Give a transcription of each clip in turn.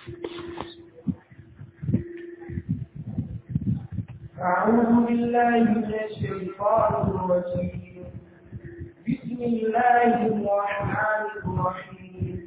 أعوذ بالله من الشيطان الرجيم بسم الله الرحمن الرحيم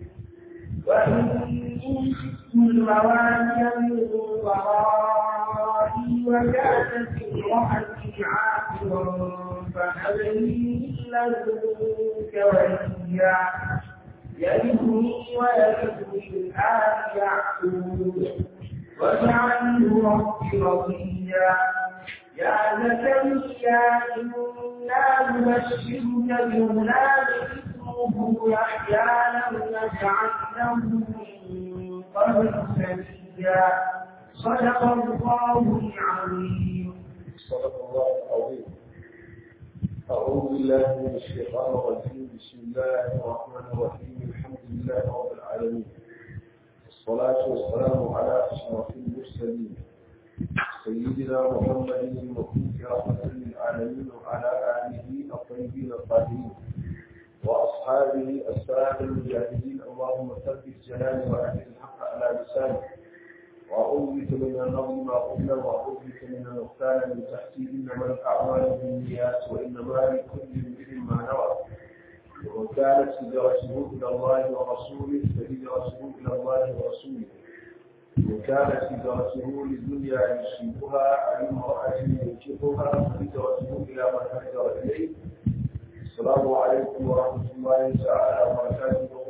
وإني خفت الموالي من ورائي وكانت امرأتي عاقرا فهب لي من لدنك وليا يرثني ويرث من آل يعقوب واجعله رب رضيا يا زكريا إنا نبشرك بغلام اسمه يحيى لم نجعل له من قبل سميا صدق الله العظيم صدق الله العظيم أعوذ بالله من الشيطان الرجيم بسم الله الرحمن الرحيم الحمد لله رب العالمين والصلاة والسلام على أشرف المرسلين سيدنا محمد المبعوث رحمة للعالمين وعلى آله الطيبين الطاهرين وأصحابه السادة المجاهدين اللهم ثبت جلالي وأهل الحق على لساني وأعوذ بك من النظم ما قلنا وأعوذ بك من النقصان من تحتي إنما الأعمال بالنيات وإنما لكل امرئ ما نوى ومن كانت هجرته إلى الله ورسوله فهجرته إلى الله ورسوله ومن كانت هجرته للدنيا يصيبها أو امرأة ينكحها فهجرته إلى ما هاجر إليه السلام عليكم ورحمة الله تعالى وبركاته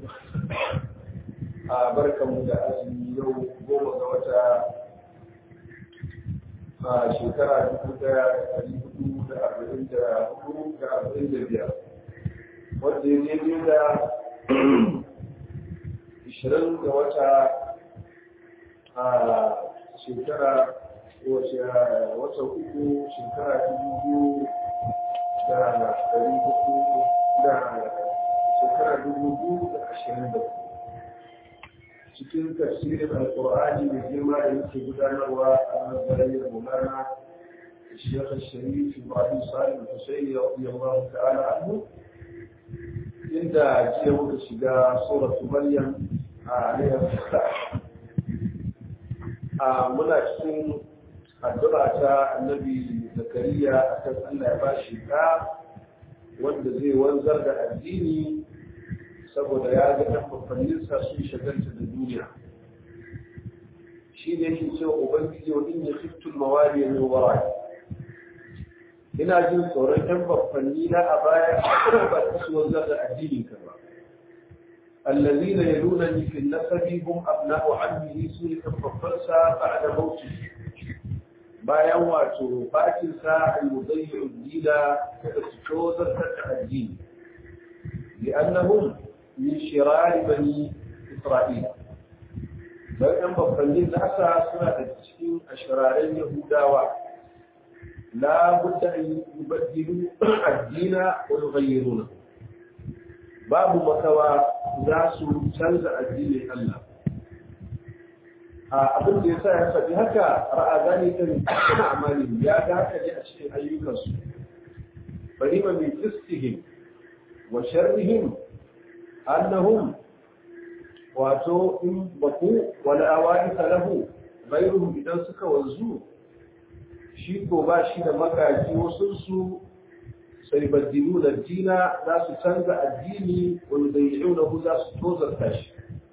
a barkanmu da azumi yau goma ga wata a shekara dubu daya da dari hudu da arba'in da hudu da arba'in da biyar wanda ya daidai da ishirin ga wata a shekara wata uku shekara dubu biyu da dari hudu da shekara dubu biyu da ashirin da hudu cikin tafsirin alkur'ani mai girma da yake gudanarwa a nazariyar mulana الشيخ الشريف ابراهيم صالح الحسيني رضي الله تعالى عنه عند جيوك شجاع سورة مريم عليها السلام muna cikin addu'a ta annabi zakariya akan Allah ya ba shi ɗa wanda zai wanzar da addini saboda ya ga ɗan mafanninsa sun shagalta da duniya shi ne shi cewa ubangiji wa in ya fitul mawali min wara ina jin tsoron ɗan mafanni na a baya ba ta su wanzar da addinin ka ba الذين يلونني في النسب هم أبناء عمه سورة الفرسة بعد موته bayan wato bakinsa al-mudayyi dila kada su tozar da addini لأنهم من شرار بني إسرائيل بل بفرنجين ناسا سنة تشكين أشرارين يهودا لا بد أن يبدلوا الدين ويغيرونه باب مكوى ذاس تنزع الدين الله abin da ya sa ya faɗi haka ra'a zani kan amalin ya ga haka ne a cikin ayyukansu bari ma mai fistihim wa sharrihim annahum wato in baku wani awani lahu gairuhum idan suka wanzu shi ko ba shi da makaji wasu su sai baddilu da dina za su canza addini wani da yi za su tozarta shi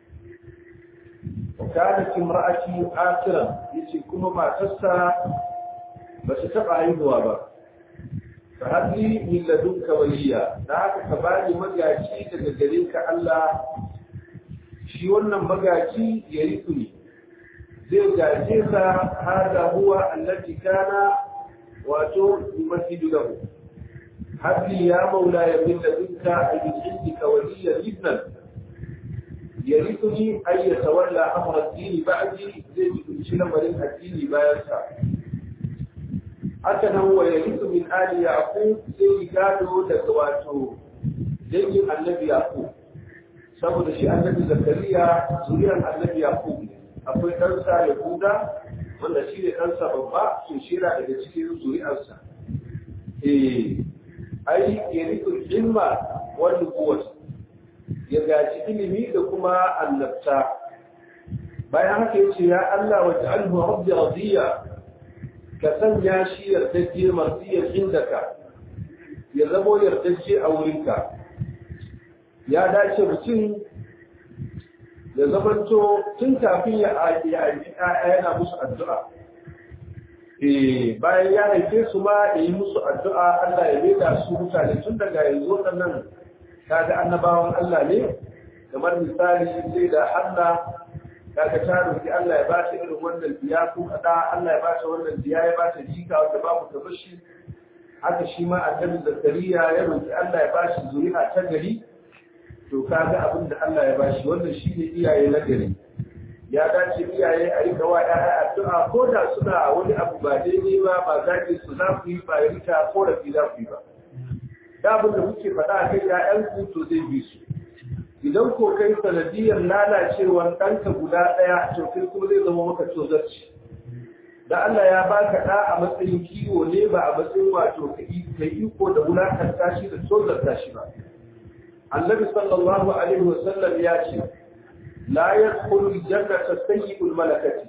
وكانت امرأتي آخرا يتي كما ما تسا بس تبع haihuwa ba. فهذه من لدنك وليا ذاك كباني مجاجي daga gare ka Allah shi wannan magaji ya riku ne zai gaje sa hada huwa allati kana wato yumahidu lahu hadli ya maula ya min ladunka ay indika waliya ibnan yarithuni ay yatawalla amra ad-din ba'di zai kunshi lamarin addini bayan sa haka nan wa yarithu min ali yaqub zai gado daga wato dangin annabi yaqub saboda shi annabi zakariya zuriyar annabi yaqub ne akwai ɗansa yahuda wanda shi ne ɗansa babba to shi daga cikin zuri'arsa eh ai yarithu ilma wal nubuwwah ya gaji ilimi da kuma annabta bayan haka yace ya Allah wa ja'alhu rabbi radiya ka sanya shi yardajje marsiyar indaka ya zamo yardajje a wurinka ya dace mutum ya zamanto tun kafin ya aiki yana musu addu'a eh bayan ya haife su ma ya yi musu addu'a Allah ya maida su mutane tun daga yanzu waɗannan kaga annabawan Allah ne kamar misali sai da Allah kaga ta roki Allah ya ba ta irin wannan biya ko kada Allah ya ba ta wannan biya ya ba ta jika wanda babu kamar shi haka shi ma annabi Zakariya ya roki Allah ya ba shi zuri'a ta gari to kaga abin da Allah ya ba shi wannan shine iyaye na gari ya dace iyaye a rika wa ƴaƴa addu'a ko da suna wani abu ba daidai ba ba zaki su za ku yi ba rika ko da fi za ku yi ba da abin da muke faɗa kai ƴaƴanku to zai bi su idan ko kai sanadiyar lalacewar ɗanka guda ɗaya to kai kuma zai zama maka tozarci da Allah ya baka ɗa a matsayin kiwo ne ba a matsayin wato kai iko da wulakanta shi da tozarta shi ba annabi sallallahu alaihi wasallam ya ce la yadkhulu aljannata sayyi'ul malakati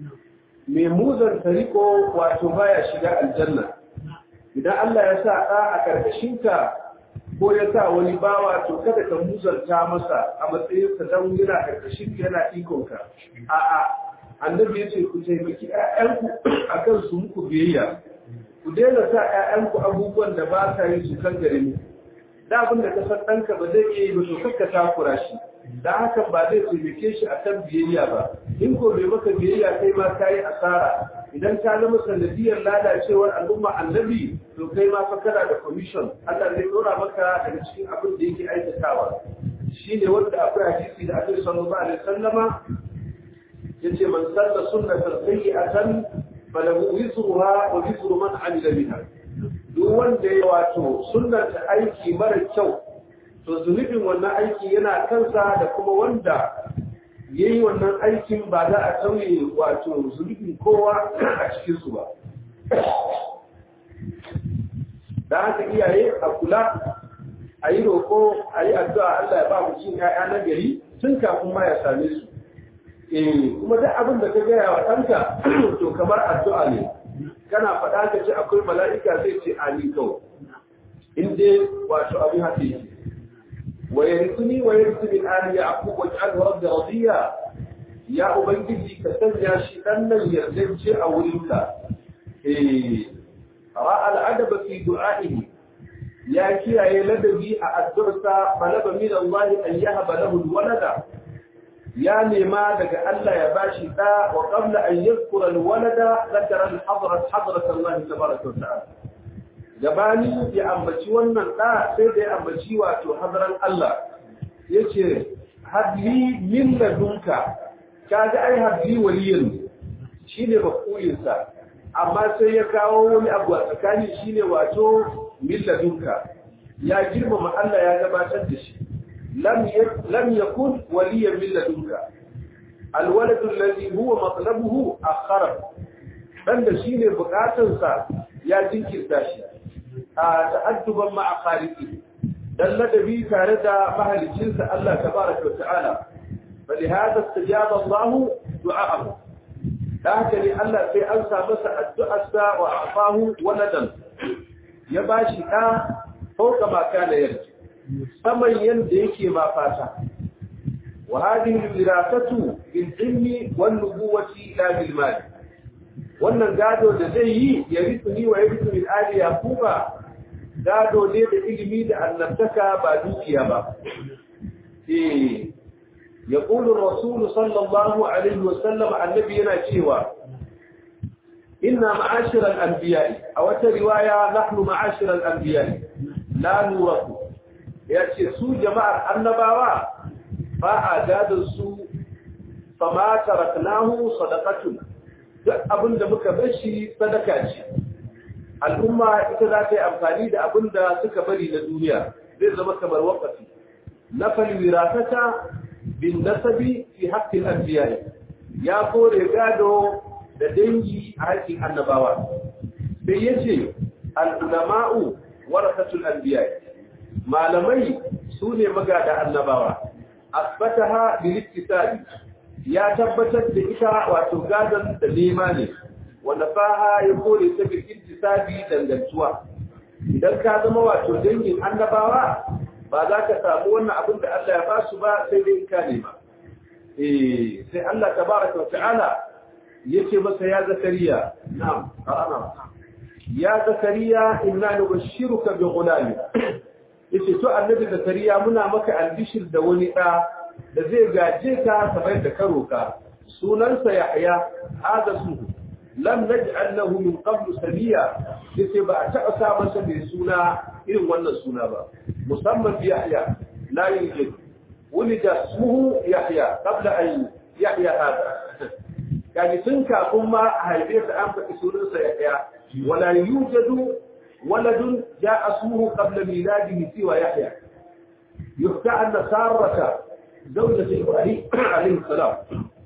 mai muzan tariko wato baya shiga aljanna idan Allah ya sa ɗa a karkashinka ko ya sa wani bawa to kada ka muzanta masa a matsayin sa dan yana karkashin yana ikon ka a'a annabi yace ku taimaki ƴaƴanku akan su muku biyayya ku daina sa ƴaƴanku abubuwan da ba sa yi su kan gare mu da abin da ka san ɗanka ba zai iya yi ba to kakka takura shi da hakan ba zai taimake shi akan biyayya ba in ko bai maka biyayya kai ma ka yi asara idan ka zama sanadiyar lalacewar al'umma annabi to kai ma fa kana da commission Allah zai dora maka daga cikin abin da yake aikatawa shine wanda akwai hadisi da Annabi sallallahu alaihi wasallama yace man salla sunnatan sayyi'atan falahu wizruha wa wizru man amila biha duk wanda ya wato sunnata aiki mara kyau to zunubin wannan aiki yana kansa da kuma wanda ya yi wannan aikin ba za a tauye wato zunubin kowa a cikinsu ba da haka iyaye a kula a yi roƙo a yi addu'a Allah ya ba mu cin ‘ya'ya na gari tun kafin ma ya same su eh kuma duk abin da ka gaya wa ɗanka to kamar addu'a ne kana faɗa ka ce akwai mala'ika zai ce amin kawai in dai wato abin haka yake ويرثني ويرث من آل يعقوب واجعله رب رضيا يا أبنجي كسنيا شئنا يرجج أولك إيه. رأى العدب في دعائه يا كي لدبي أدرس طلب من الله أن يهب له الولد يا لما دك ألا يباشي تا وقبل أن يذكر الولد ذكر الحضرة حضرة الله تبارك وتعالى gabani ya ambaci wannan ɗa sai da ya ambaci wato hadaran Allah ya ce hadli min ladunka ka ga ai hadli waliyin shi ne mafulinsa amma sai ya kawo wani abu a tsakani shi ne wato min ladunka ya girmama Allah ya gabatar da shi lam yakun waliyan min ladunka alwaladu alladhi huwa matlabuhu akhara dan da shine bukatunsa ya jinkirta shi a ta'adduban ma'a khaliqi dan ladabi tare da mahalicinsa Allah tabaraka wa ta'ala bali hada istajaba Allah du'a'ahu da haka ne Allah sai an sa masa addu'arsa wa afahu waladan ya bashi da fauka ma kana yarji saman yanda yake ma fata wa hadhihi wirasatu bil ilmi wan nubuwati la bil mal wannan gado da zai yi ya rituni wa ya rituni ali yakuba gado ne da ilimi da annabtaka ba dukiya ba eh يقول الرسول صلى الله عليه وسلم النبي yana cewa inna ma'ashira al-anbiya aw ta riwaya nahnu ma'ashira al-anbiya la nuraku yace su jama'ar annabawa ba a gadon su fama taraknahu sadaqatun duk abinda muka bar shi sadaka ce al'umma ita za ta yi amfani da abinda suka bari na duniya zai zama kamar waqafi nafal wirasata bin nasabi fi haqqil anbiya ya kore gado da dangi a haƙƙin annabawa sai yace al ulama'u warasatul anbiya malamai sune magada annabawa asbataha bil ittisabi ya tabbatar da ita wato gadon da nema ne wanda faha ya kore ta bil intisabi dangantuwa idan ka zama wato dangin annabawa ba za ka samu wannan abin da Allah ya ba su ba sai dai ka nema eh sai Allah tabaraka wa ta'ala yace masa ya zakariya na'am ana ya zakariya inna nubashshiruka bi ghulam yace to annabi zakariya muna maka albishir da wani da da zai gaje ka kamar da ka roka sunansa yahya hada suhu lam naj'al lahu min qablu samiya yace ba a taɓa sa masa mai suna irin wannan suna ba musamman bi yahya la yujid wulida ismuhu yahya qabla an yahya hada yani tun kafin ma a haife sa an faɗi sunansa yahya wala yujadu waladun ja'a ismuhu qabla miladihi siwa yahya يحكى أن سارة زوجة إبراهيم عليه السلام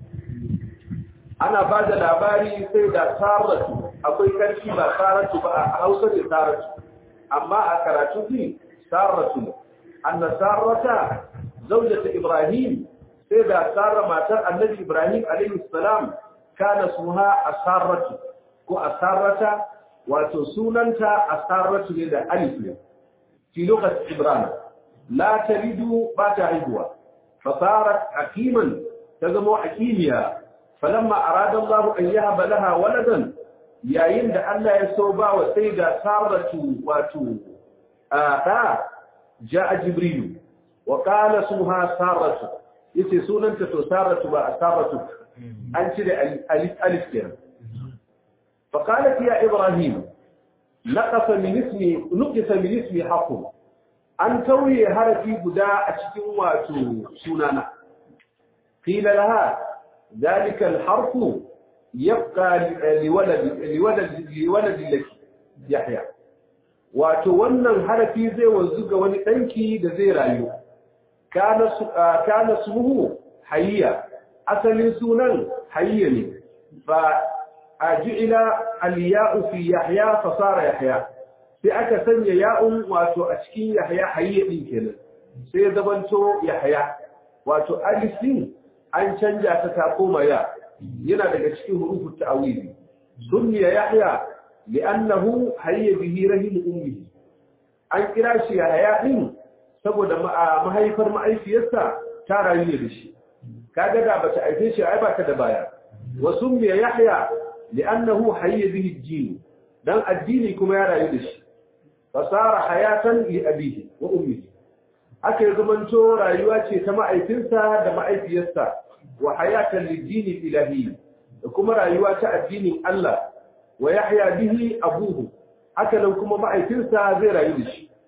ana ba da labari sai da saratu akwai karfi ba saratu ba a hausa ne saratu amma a karatu ne saratu ne anna sarata zaujata ibrahim sai da sarra matar annabi ibrahim alaihi salam kana suha asaratu ko asarata wato sunanta asaratu ne da alif ne fi lokacin ibrahim la talidu ba ta haihuwa fasarat aqiman ta zama aqimiya فلما أراد الله أن يهب لها ولدا yayin da Allah ya so ba wa sai da saratu wato ta ja'a jibrilu wa qala suha saratu yace sunanta to saratu ba saratu an cire alif alif kenan fa qalat ya ibrahim naqasa min ismi nuqisa min ismi haqqu an tauye harafi guda a cikin wato sunana qila laha ذلك الحرف يبقى لولد لولد لولد لك يحيى wato wannan harafi zai wanzu ga wani danki da zai rayu kana kana suhu hayya asalin sunan hayya ne fa ajila al-ya'u fi yahya fa sara yahya sai aka sanya ya'un wato a cikin yahya hayya din kenan sai zabanto yahya wato alif din an canja ta ta koma ya yana daga cikin hurufut ta'wili sunniya yahya li'annahu hayya bihi rahim ummihi an kira shi yahya din saboda mahaifar ma'aifiyarsa ta rayu ne da shi kaga da bata aife shi ai baka da baya wa sunniya yahya li'annahu hayya bihi ad-din dan addini kuma ya rayu da shi fasara hayatan li abihi wa ummihi aka zamanto rayuwa ce ta ma'aikinsa da ma'aifiyarsa wa hayatan lidini ilahi da kuma rayuwa ta addinin Allah wa yahya bihi abuhu haka nan kuma ma'aikinsa zai rayu da shi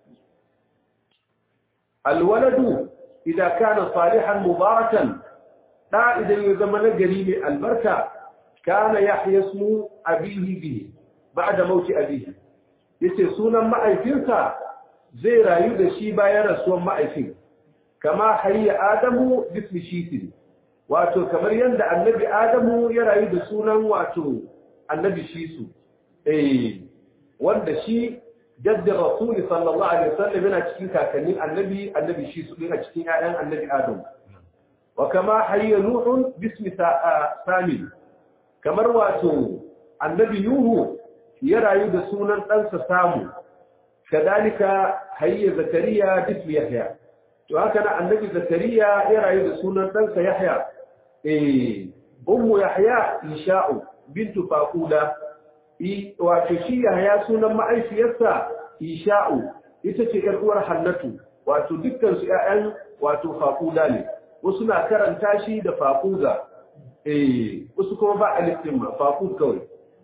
alwaladu idan kana salihan mubarakan da idan ya zama nagari mai albarka kana yahya ismu abihi bihi ba'da mauti abihi yace sunan ma'aikinsa zai rayu da shi bayan rasuwan ma'aikin kama hayya adamu bismi shitin wato kamar yadda annabi adamu ya rayu da sunan wato annabi shisu eh wanda shi jaddin rasul sallallahu alaihi wasallam yana cikin kakannin annabi annabi shisu din a cikin ƴaƴan annabi adam wa kama hayya nuhun bismi sami kamar wato annabi nuhu ya rayu da sunan ɗansa samu كذلك هي زكريا باسم يحيى وهكذا النبي زكريا يرى يدسون تنسى يحيى إيه أم يحيى إنشاء بنت فاقولة إيه وتشي يحيى سنة معي سياسة إنشاء يتشي الأورى حنته وتدكتن سيئا وتفاقولة لي وسنا كرن تاشي دفاقوزة إيه وسكما بقى الاستماع فاقود كوي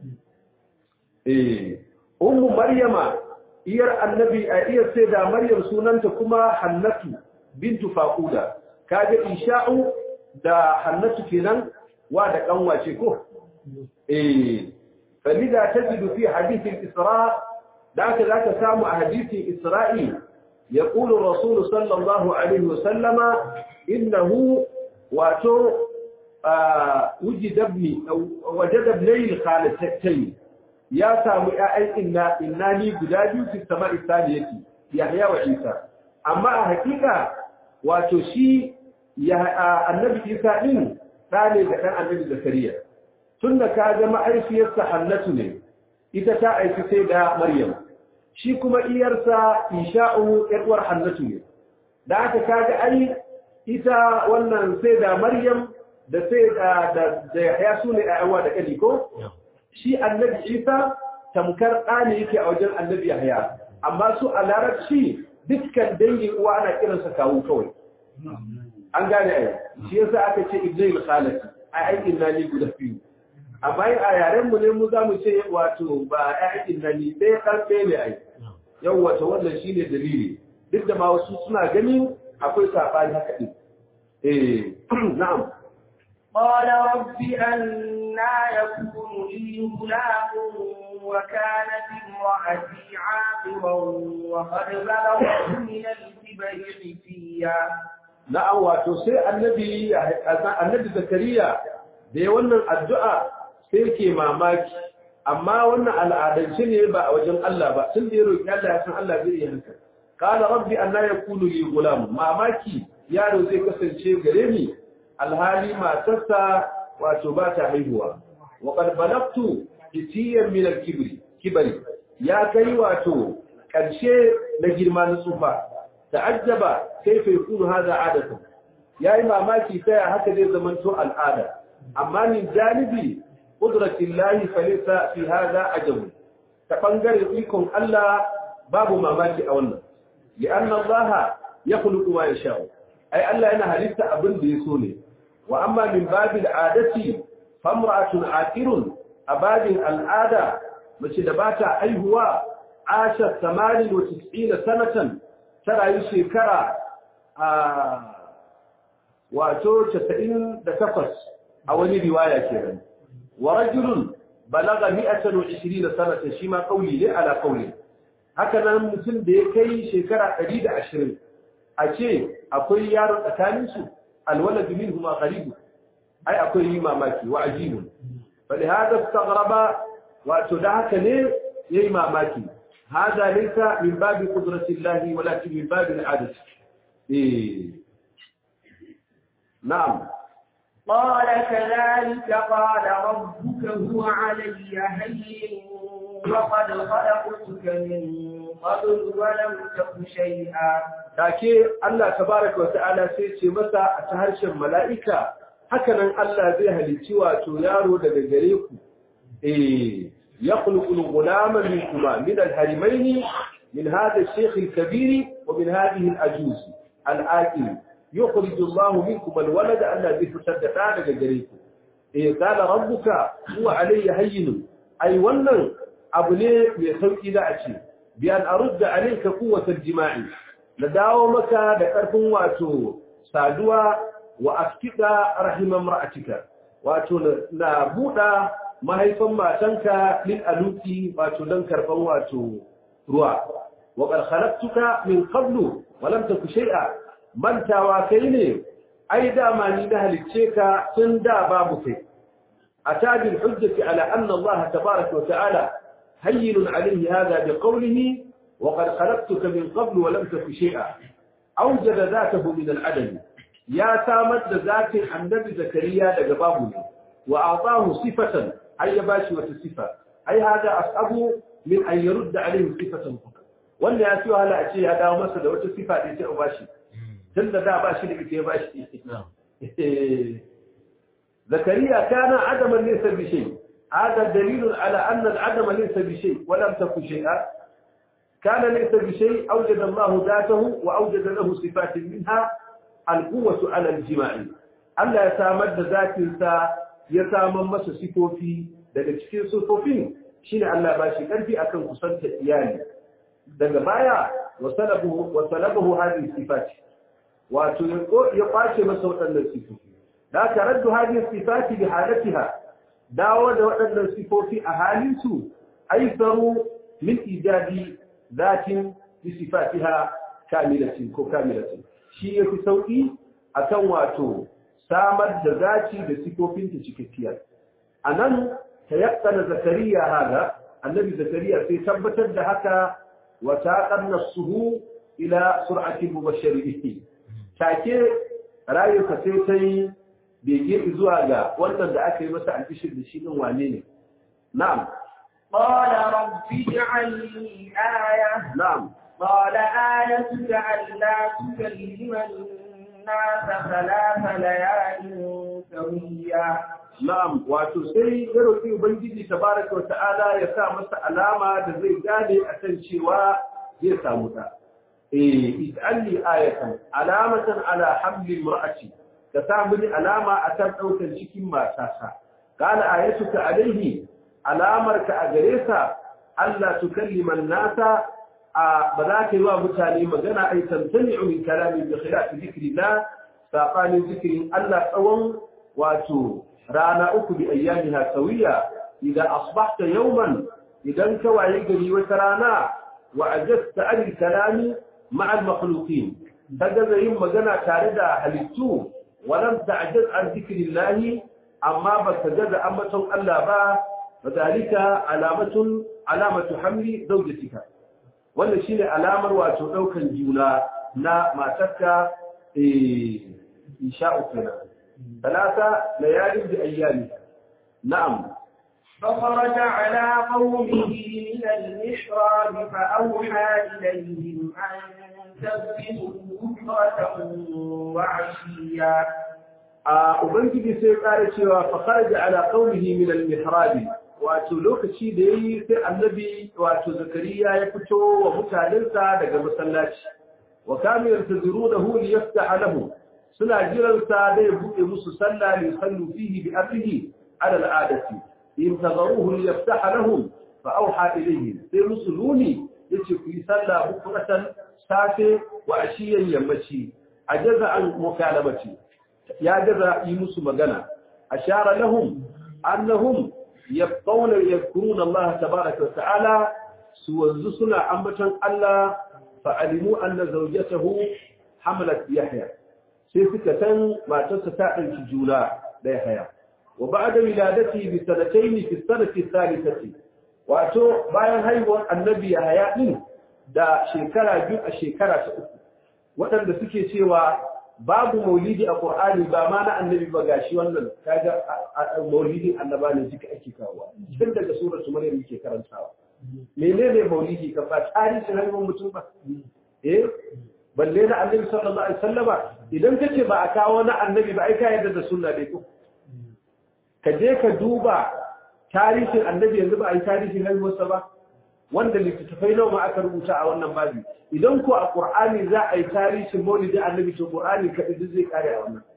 إيه أم مريم iyar annabi a iyar sai da maryam sunanta kuma hannatu bintu faquda kaje isha'u da hannatu kenan wa da kanwace ko eh falida tajidu fi hadith al-isra da ka zaka samu a hadithin isra'i يقول الرسول صلى الله عليه وسلم إنه واتو آه وجد ابني أو وجد ابني الخالتين ya samu ƴaƴan inna innani guda biyu fi sama'i saniyati Yahya wa Isa amma a hakika wato shi ya annabi Isa din ɗa ne ga ɗan annabi zakariya tun da ka ga ma'aifiyarsa hannatu ne ita ta aiki sai da maryam shi kuma iyarsa isha'u ƴar'uwar hannatu ne da aka kaga ai ita wannan sai da maryam da sai da da ya su ne ƴaƴawa da kali ko shi annabi isa tamkar ɗa ne yake a wajen annabi yahya amma su a larabci dukkan dangin uwa ana kiransa kawu kawai an gane ai shi yasa aka ce ibnul khalati ai aikin nani guda biyu amma a yaren mu ne mu za mu ce wato ba aikin nani sai karfe ne ai yau wata wannan shine dalili duk da ma wasu suna gani akwai sabani haka din eh na'am قال رب أنا يكون لي غلام وكانت امرأتي عاقرا وقد بلغت من الكبر عتيا na'am wato sai annabi annabi zakariya da ya wannan addu'a sai ke mamaki amma wannan al'adance ne ba a wajen Allah ba tun da ya roki Allah ya san Allah zai yi haka qala rabbi anna yakunu li gulam mamaki yaro zai kasance gare ni alhali matarsa wato ba ta haihuwa wa qad balagtu itiyan min al-kibri kibari ya kai wato karshe na girma na tsufa ta'ajjaba kaifa yakunu hadha adatan yayi mamaki sai haka zai zamanto al'ada amma min janibi qudratillahi falaysa fi hadha ajab ta bangare ikon Allah babu mamaki a wannan li'anna Allah yakhluqu ma yasha ai Allah yana halitta abin da yaso ne wa amma min babil adati famra'atun aqirun abadin al'ada mace da bata aihuwa asha 98 sanatan ta rayu shekara a wato 98 a wani riwaya kenan wa rajulun balaga 120 sanatan shi ma kauli ne ala kauli haka nan mutum da ya kai shekara 120 a ce akwai yaro tsakanin su alwalad minhuma qaribu ai akwai yi mamaki wa ajibun bali hada istaghraba wato da haka ne yayi mamaki هذا ليس من باب قدرة الله ولكن من باب العادة إيه. نعم قال كذلك قال ربك هو علي هين وقد خلقتك من قبل ولم تك شيئا take Allah tabaraka wa ta'ala sai ce masa a ta harshen mala'ika hakanan Allah zai halicci wato yaro daga gare ku eh يخلق الغلام منكما من الهرمين من هذا الشيخ الكبير ومن هذه الأجوز الآكل يخرج الله منكم الولد الذي تصدقان لجريكم إيه قال ربك هو علي هين أي ونن أبني بخلق إذا أشي بأن أرد عليك قوة الجماع لداومك لكرف واتو سادوا وأسكت رحم امرأتك واتو نابودا mahaifan matanka lil aluki wato dan karban wato ruwa wa qad khalaqtuka min qablu wa lam taku shay'a mantawa kai ne ai dama ni na halicce ka tun da babu kai atabil hujjati ala anna Allah tabaaraka wa ta'ala hayyin alayhi hadha bi qawlihi wa qad khalaqtuka min qablu wa lam taku shay'a awjada dhatahu min al-adam ya samar da zatin annabi zakariya daga babu ne wa a'tahu sifatan أي باشي وتصفة أي هذا أصعب من أن يرد عليه صفة wanda ya siyo hala a ce ya dawo masa da wata sifa da ya bashi tun da da bashi da ita ya bashi zakariya kana adaman laysa bi shay hada dalil ala anna al adama laysa bi shay wa lam takun shay'a kana laysa bi shay awjada Allah dhatahu wa awjada lahu sifatin minha al quwwatu ala al jima'i Allah ya samar da zatin sa ya saman masa sifofi daga cikin sifofin shine Allah ba shi karfi akan kusanta iyali daga baya wasalabu wasalabu hadhihi sifat wato ya kwace masa waɗannan sifofi da ka raddu hadhihi sifati bi halatiha dawo da waɗannan sifofi a halin su aisaru min ijadi zatin bi sifatiha kamilatin ko kamilatin shi yafi sauki akan wato samar da zaci da sifofinta cikakkiya a nan ta yakkana zakariya haga annabi zakariya sai tabbatar da haka wa taqan nafsuhu ila sur'ati mubashshirihi take rayuka sai sai bege zuwa ga wannan da aka yi masa albishir da shi din wane ne na'am قال رب اجعل لي آية na'am قال آيتك ألا تكلم الناس ثلاث ليال سويا na'am wato sai ya roki ubangiji tabaraka wa ta'ala ya sa masa alama da zai gane akan cewa zai samu da eh ij'alni ayatan alamatan ala hamli imra'ati ka sa mini alama akan daukar cikin matata qala ayatuka alaihi alamarka a gare sa Allah tukallima an-nasa ba za ka yi wa mutane magana ai tantani'u min kalamin bi khilaf dhikrillah sabanin zikirin Allah tsawon wato rana uku bi ayyamiha sawiya idan asbahta yawman idan ka waye gari wata rana wa ajasta an kalami ma'a al-makhluqin kaga yin magana tare da halittu walam ta'jaz an dhikrillah amma baka gaza ambaton Allah ba fadalika alamatun alamatu hamli zawjatika wannan shine alamar wato daukan juna na matarka eh insha'u kenan ثلاثة ليال بأيامها نعم فخرج على قومه من المحراب فأوحى إليهم أن تسبحوا بكرة وعشيا Ubangiji sai ƙara cewa fakaraja ala qaumihi min al-mihrab wato lokaci da yayi sai annabi wato zakariya ya fito wa mutanensa daga masallaci wa kanu yantazirunahu liyaftaha lahu suna jiransa da ya buɗe musu sallah li sallu fihi bi amrihi ala al'adati in tagharuhu li yaftaha lahum fa awha ilayhi sai musuluni yace ku yi sallah bukuratan safe wa ashiyan yammaci ajaza an mukalamati ya gaza yi musu magana ashara lahum annahum yabqawna yadhkuruna Allah tabaaraka wa ta'ala su wanzu suna ambatan Allah fa alimu anna zawjatahu hamalat yahya sai suka san matarsa ta ɗauki juna ɗaya haya wa ba da wiladati bi sanataini fi sanati thalithati wato bayan haihuwar annabi ya haya din da shekara biyu a shekara ta uku waɗanda suke cewa babu maulidi a qur'ani ba ma na annabi ba gashi wannan kaga maulidin annaba ne duka ake kawo tun daga suratul maryam yake karantawa menene maulidi ka ba tarihin haihuwar mutum ba eh balle na annabi sallallahu alaihi wasallama idan kace ba a kawo na annabi ba ai ka yarda da sunna dai ko ka je ka duba tarihin annabi yanzu ba a yi tarihin haihuwarsa ba wanda littattafai nawa ma aka rubuta a wannan babi idan ko a qur'ani za a yi tarihin maulidin annabi to qur'ani kadai duk zai kare a wannan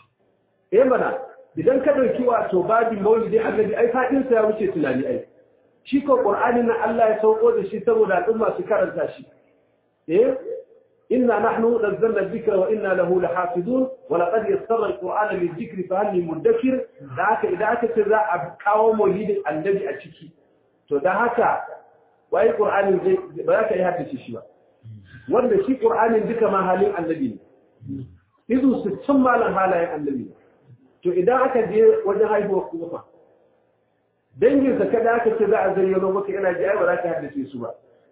eh mana idan ka dauki wato babin maulidin annabi ai fadin sa ya wuce tunani ai shi ko qur'ani na Allah ya sauko da shi saboda al'umma su karanta shi eh إنا نحن نزلنا الذكر وإنا له لحافظون ولقد يسر القرآن للذكر فهل من مدكر ذاك إذا كتزا أبقاو موليد النبي أشكي تو ده هكا وأي قرآن زي بذاك يهدش شيء wanda shi Qur'anin duka ma halin annabi ne izu su cin malan halayen annabi to idan aka je wajen haihuwar kuma dangin sa kada aka ce za a zayyano maka ina ji ai ba za ka haddace su ba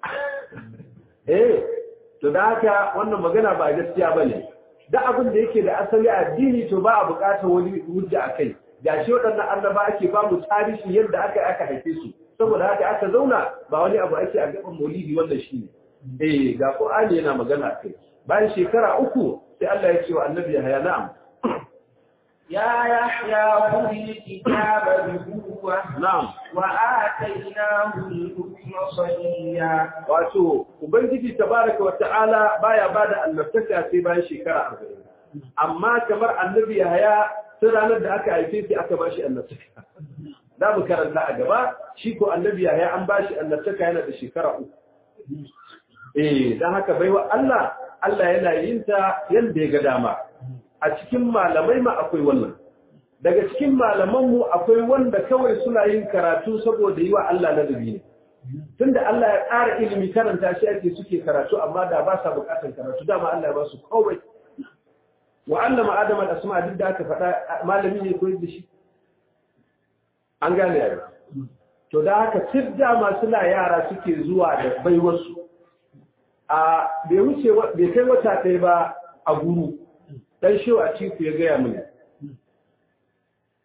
eh to da haka wannan magana ba gaskiya ba ne da abin da yake da asali addini to ba a buƙatar wani hujja a kai ga shi waɗannan annaba ake ba mu tarihi yadda aka aka haife su saboda haka aka zauna ba wani abu ake a gaban maulidi wannan shi ne eh ga qur'ani yana magana a kai bayan shekara uku sai Allah ya ce wa annabi ya na'am يا يحيى خذ الكتاب بقوة na'am وآتيناه الحكم صبيا wato ubangiji tabaraka wa ta'ala baya bada annabtaka sai bayan shekara 40 amma kamar annabi Yahaya sai ranar da aka haife shi aka bashi annabtaka da mu karanta a gaba shi ko annabi Yahaya an bashi annabtaka yana da shekara uku eh dan haka baiwa Allah Allah yana yin ta yanda ya ga dama a cikin malamai ma akwai wannan daga cikin malamanmu akwai wanda kawai suna yin karatu saboda yi wa Allah ladabi ne tunda Allah ya ƙara ilimi karanta shi ake suke karatu amma da ba sa buƙatar karatu dama Allah ya ba su kawai wa allama adam al-asma duk da aka faɗa malami ne koyar da shi an gane yaro to da haka tidda masu la yara suke zuwa da baiwarsu a bai wuce bai kai wata ɗaya ba a guru dan shi a ciku ya gaya mini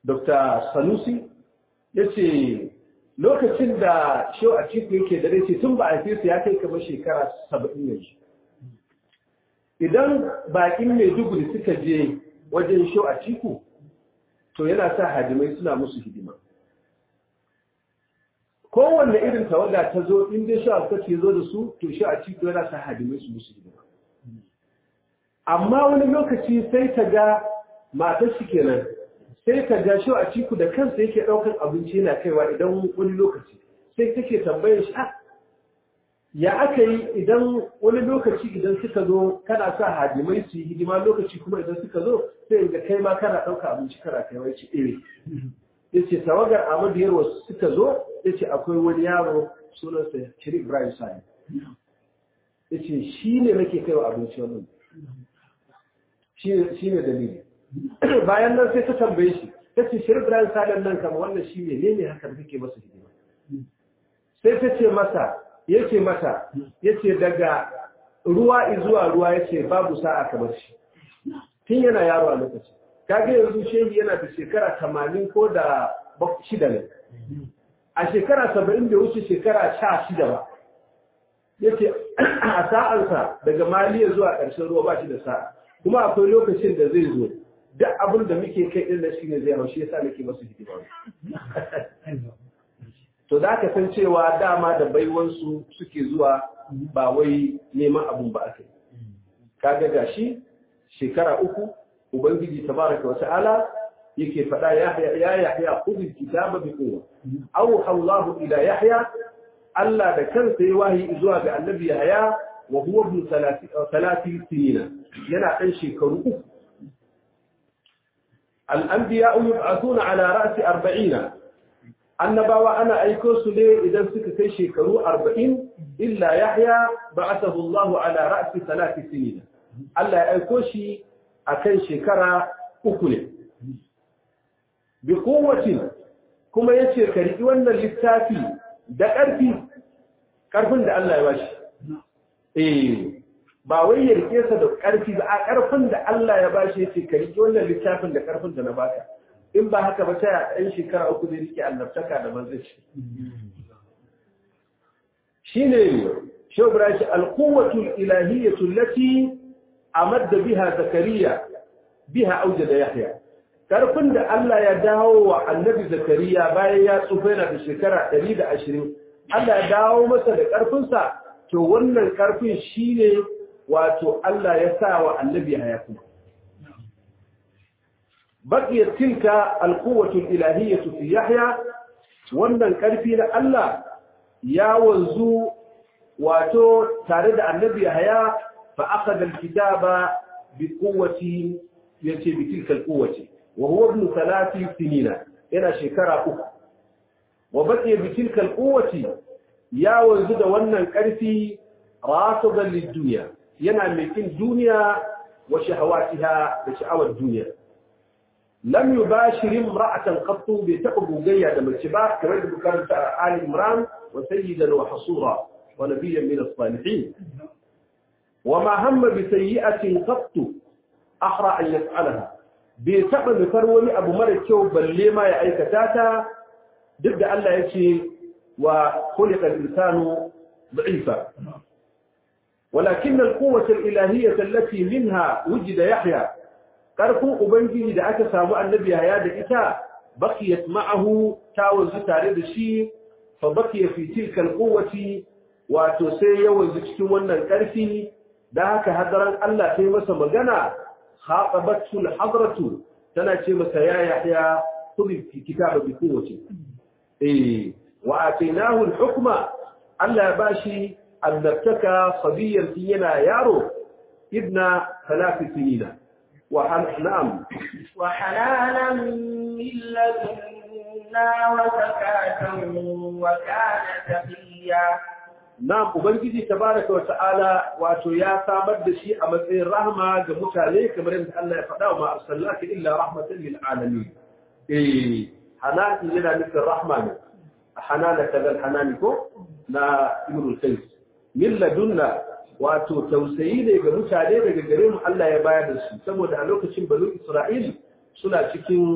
dr sanusi ya ce lokacin da shehu a cikin yake da rai ce tun ba a fi su ya kai kamar shekara saba'in yanzu idan bakin maiduguri suka je wajen shehu a ciku to yana sa hadimai suna musu hidima kowanne irin tawaga ta zo in dai shehu a ce zo da su to shehu a ciku yana sa hadimai su musu hidima amma wani lokaci sai ta ga matar shi kenan sai ka ga shi a ciku da kansa yake ɗaukar abinci yana kaiwa idan wani lokaci sai take tambayar shi ya aka yi idan wani lokaci idan suka zo kana sa hadimai su yi hidima lokaci kuma idan suka zo sai ga kai ma kana ɗauka abinci kana kai wai ci iri ya ce tawagar amadu yarwa suka zo ya ce akwai wani yaro sunansa shiri ibrahim sani ya ce shi ne nake kaiwa abinci wannan shi ne dalili bayan nan sai ta tambaye shi ta ce shirin Ibrahim Salim nan kama wannan shi ne ne haka da kake masa hidima sai ta ce masa ya ce mata ya ce daga ruwa zuwa ruwa ya ce babu sa'a kamar shi tun yana yaro a lokaci kaga yanzu shehi yana da shekara tamanin ko da shida ne a shekara saba'in da wuce shekara sha shida ba ya ce a sa'ansa daga maliya zuwa ƙarshen ruwa ba shi da sa'a kuma akwai lokacin da zai zo duk abin da muke kai din da shine zai haushi yasa nake masu hidima to da ka san cewa dama da baiwansu suke zuwa ba wai neman abun ba aka yi kaga gashi shekara uku ubangiji tabaraka wa ta'ala yake faɗa ya ya yahya khudh kitaba bi quwwa aw Allah ila yahya Allah da kansa ya wahi zuwa ga annabi yahya wa huwa ibn 30 sinina yana dan shekaru uku الأنبياء يبعثون على رأس أربعين النبوة أنا أيكوس لي إذا سكت شيكرو أربعين إلا يحيى بعثه الله على رأس ثلاث سنين ألا أيكوشي أكن شكرا أكل بقوة كما يشكري وأن للتافي da ƙarfi ƙarfin da Allah ya bashi eh ba wai ya rike sa da ƙarfi ba a ƙarfin da Allah ya ba shi yake ka rike wannan littafin da ƙarfin da na baka in ba haka ba ta ɗan shekara uku zai rike annabtaka da manzanci shine shobra shi alquwwatul ilahiyyatu allati amadda biha zakariya biha aujada yahya ƙarfin da Allah ya dawo wa annabi zakariya bayan ya tsufa yana da shekara 120 Allah ya dawo masa da ƙarfinsa to wannan ƙarfin shine wato Allah ya sa wa annabi haya kuma baqiyat tilka alquwwatu ilahiyyatu fi yahya wannan karfi na Allah ya wanzu wato tare da annabi haya fa akhadha alkitaba bi quwwati yace bi tilka alquwwati wa huwa ibn thalathi sinina yana shekara uku wa baqiya bi tilka alquwwati ya wanzu da wannan karfi rasidan lid-dunya yana mai kin duniya wa shahawatiha da sha'awar duniya lam yubashir imra'atan qattu bi taqbugayya da mace ba kamar da bukaranta Ali Imran wa sayyidan wa hasura wa nabiyyan min as-salihin wa ma hamma bi sayyi'atin qattu ahra an yaf'alaha bai taba nufar wani abu mara kyau balle ma ya aikata ta duk da Allah ya ce wa khuliqa al-insanu da'ifa ولكن القوة الإلهية التي منها وجد يحيى قرفوا أبنجه دا أكا سامو النبي هيا إتا بقيت معه تاوز تاريد الشيء فبقي في تلك القوة وتسي وزكت ون الكرفي دا أكا هدرا ألا في مسا مغانا خاطبته الحضرة تناتي مسا يا يحيى خذ في كتاب بقوة إيه وآتيناه الحكم ألا باشي annabtaka sabiyan yana yaro ibna ثلاث سنين وحن نعم وحنانا من لدنا وزكاة وكان تقيا نعم ubangiji tabaraka wa ta'ala wato ya samar da shi a matsayin rahma ga mutane kamar yadda Allah ya faɗa wa ma arsalnaka illa rahmatan lil alamin eh hanan yana nufin rahma ne hanana kadal hanani ko na ibnu qayyim min ladunna wato tausayi ne ga mutane daga gare mu Allah ya bayar da su saboda a lokacin banu Isra'il suna cikin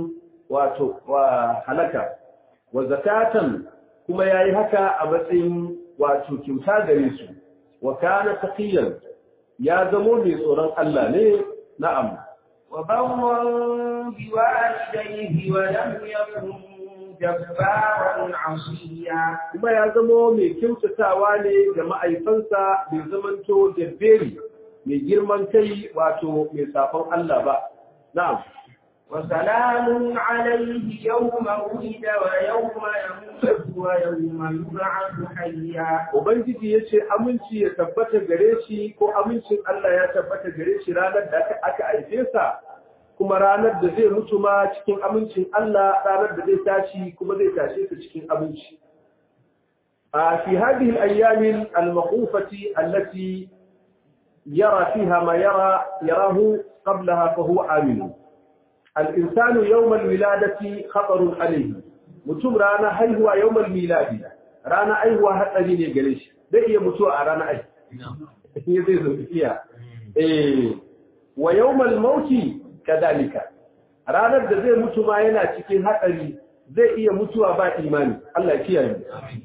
wato wa halaka wa zakatan kuma yayi haka a matsayin wato kyauta gare su wa kana taqiyan ya zamo mai tsoron Allah ne na'am وبرا بوالديه ولم يكن جبارا عصيا kuma ya zamo mai kyautatawa ne ga ma'aifansa bai zamanto jabberi mai girman kai wato mai safon Allah ba na'am وسلام عليه يوم ولد ويوم يموت ويوم يبعث حيا ubangiji yace aminci ya tabbata gare shi ko amincin Allah ya tabbata gare shi ranar da aka aka aife sa kuma ranar da zai mutu ma cikin amincin Allah ranar da zai tashi kuma zai tashe sa cikin aminci a fi hadhihi al-ayyam al-maqufati allati yara fiha ma yara yarahu qablaha fa huwa amin الإنسان يوم الولادة خطر عليه mutum rana haihuwa yawmal miladi rana haihuwa hatsari ne gare shi zai iya mutuwa a rana ai ya zai zo iya eh wa yawmal mauti kadalika ranar da zai mutu ma yana cikin hatsari zai iya mutuwa ba imani Allah ya kiyaye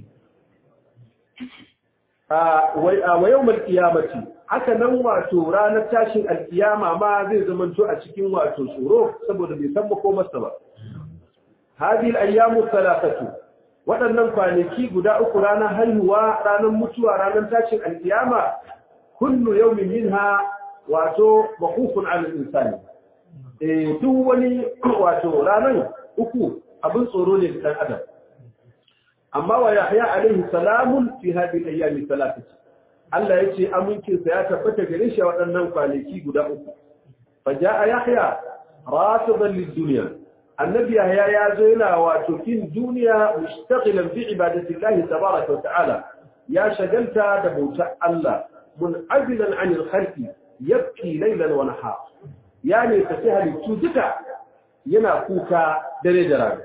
a wa yawmal qiyamati haka nan wato ranar tashin alkiyama ma zai zamanto a cikin wato tsoro saboda bai san ko masa ba hadhihi al-ayyamu thalathatu waɗannan kwanaki guda uku ranar haihuwa ranar mutuwa ranar tashin alkiyama kullu yawmin minha wato maqufun 'ala al-insani eh duk wani wato ranar uku abin tsoro ne ga dan adam amma wa yahya alaihi salamun fi hadhihi al-ayyami thalathatu Allah ya ce amincinsa ya tabbata gare shi a waɗannan kwanaki guda uku. Faja a Yahya, rasiban lid-duniya. Annabi Yahya ya zo yana wato kin duniya mushtaqilan bi ibadatillahi tabaraka wa ta'ala. Ya shagalta da bautar Allah, mun'azilan 'anil khalqi, yabki laylan wa nahar. Ya ne tafi halittu duka yana kuka dare da rana.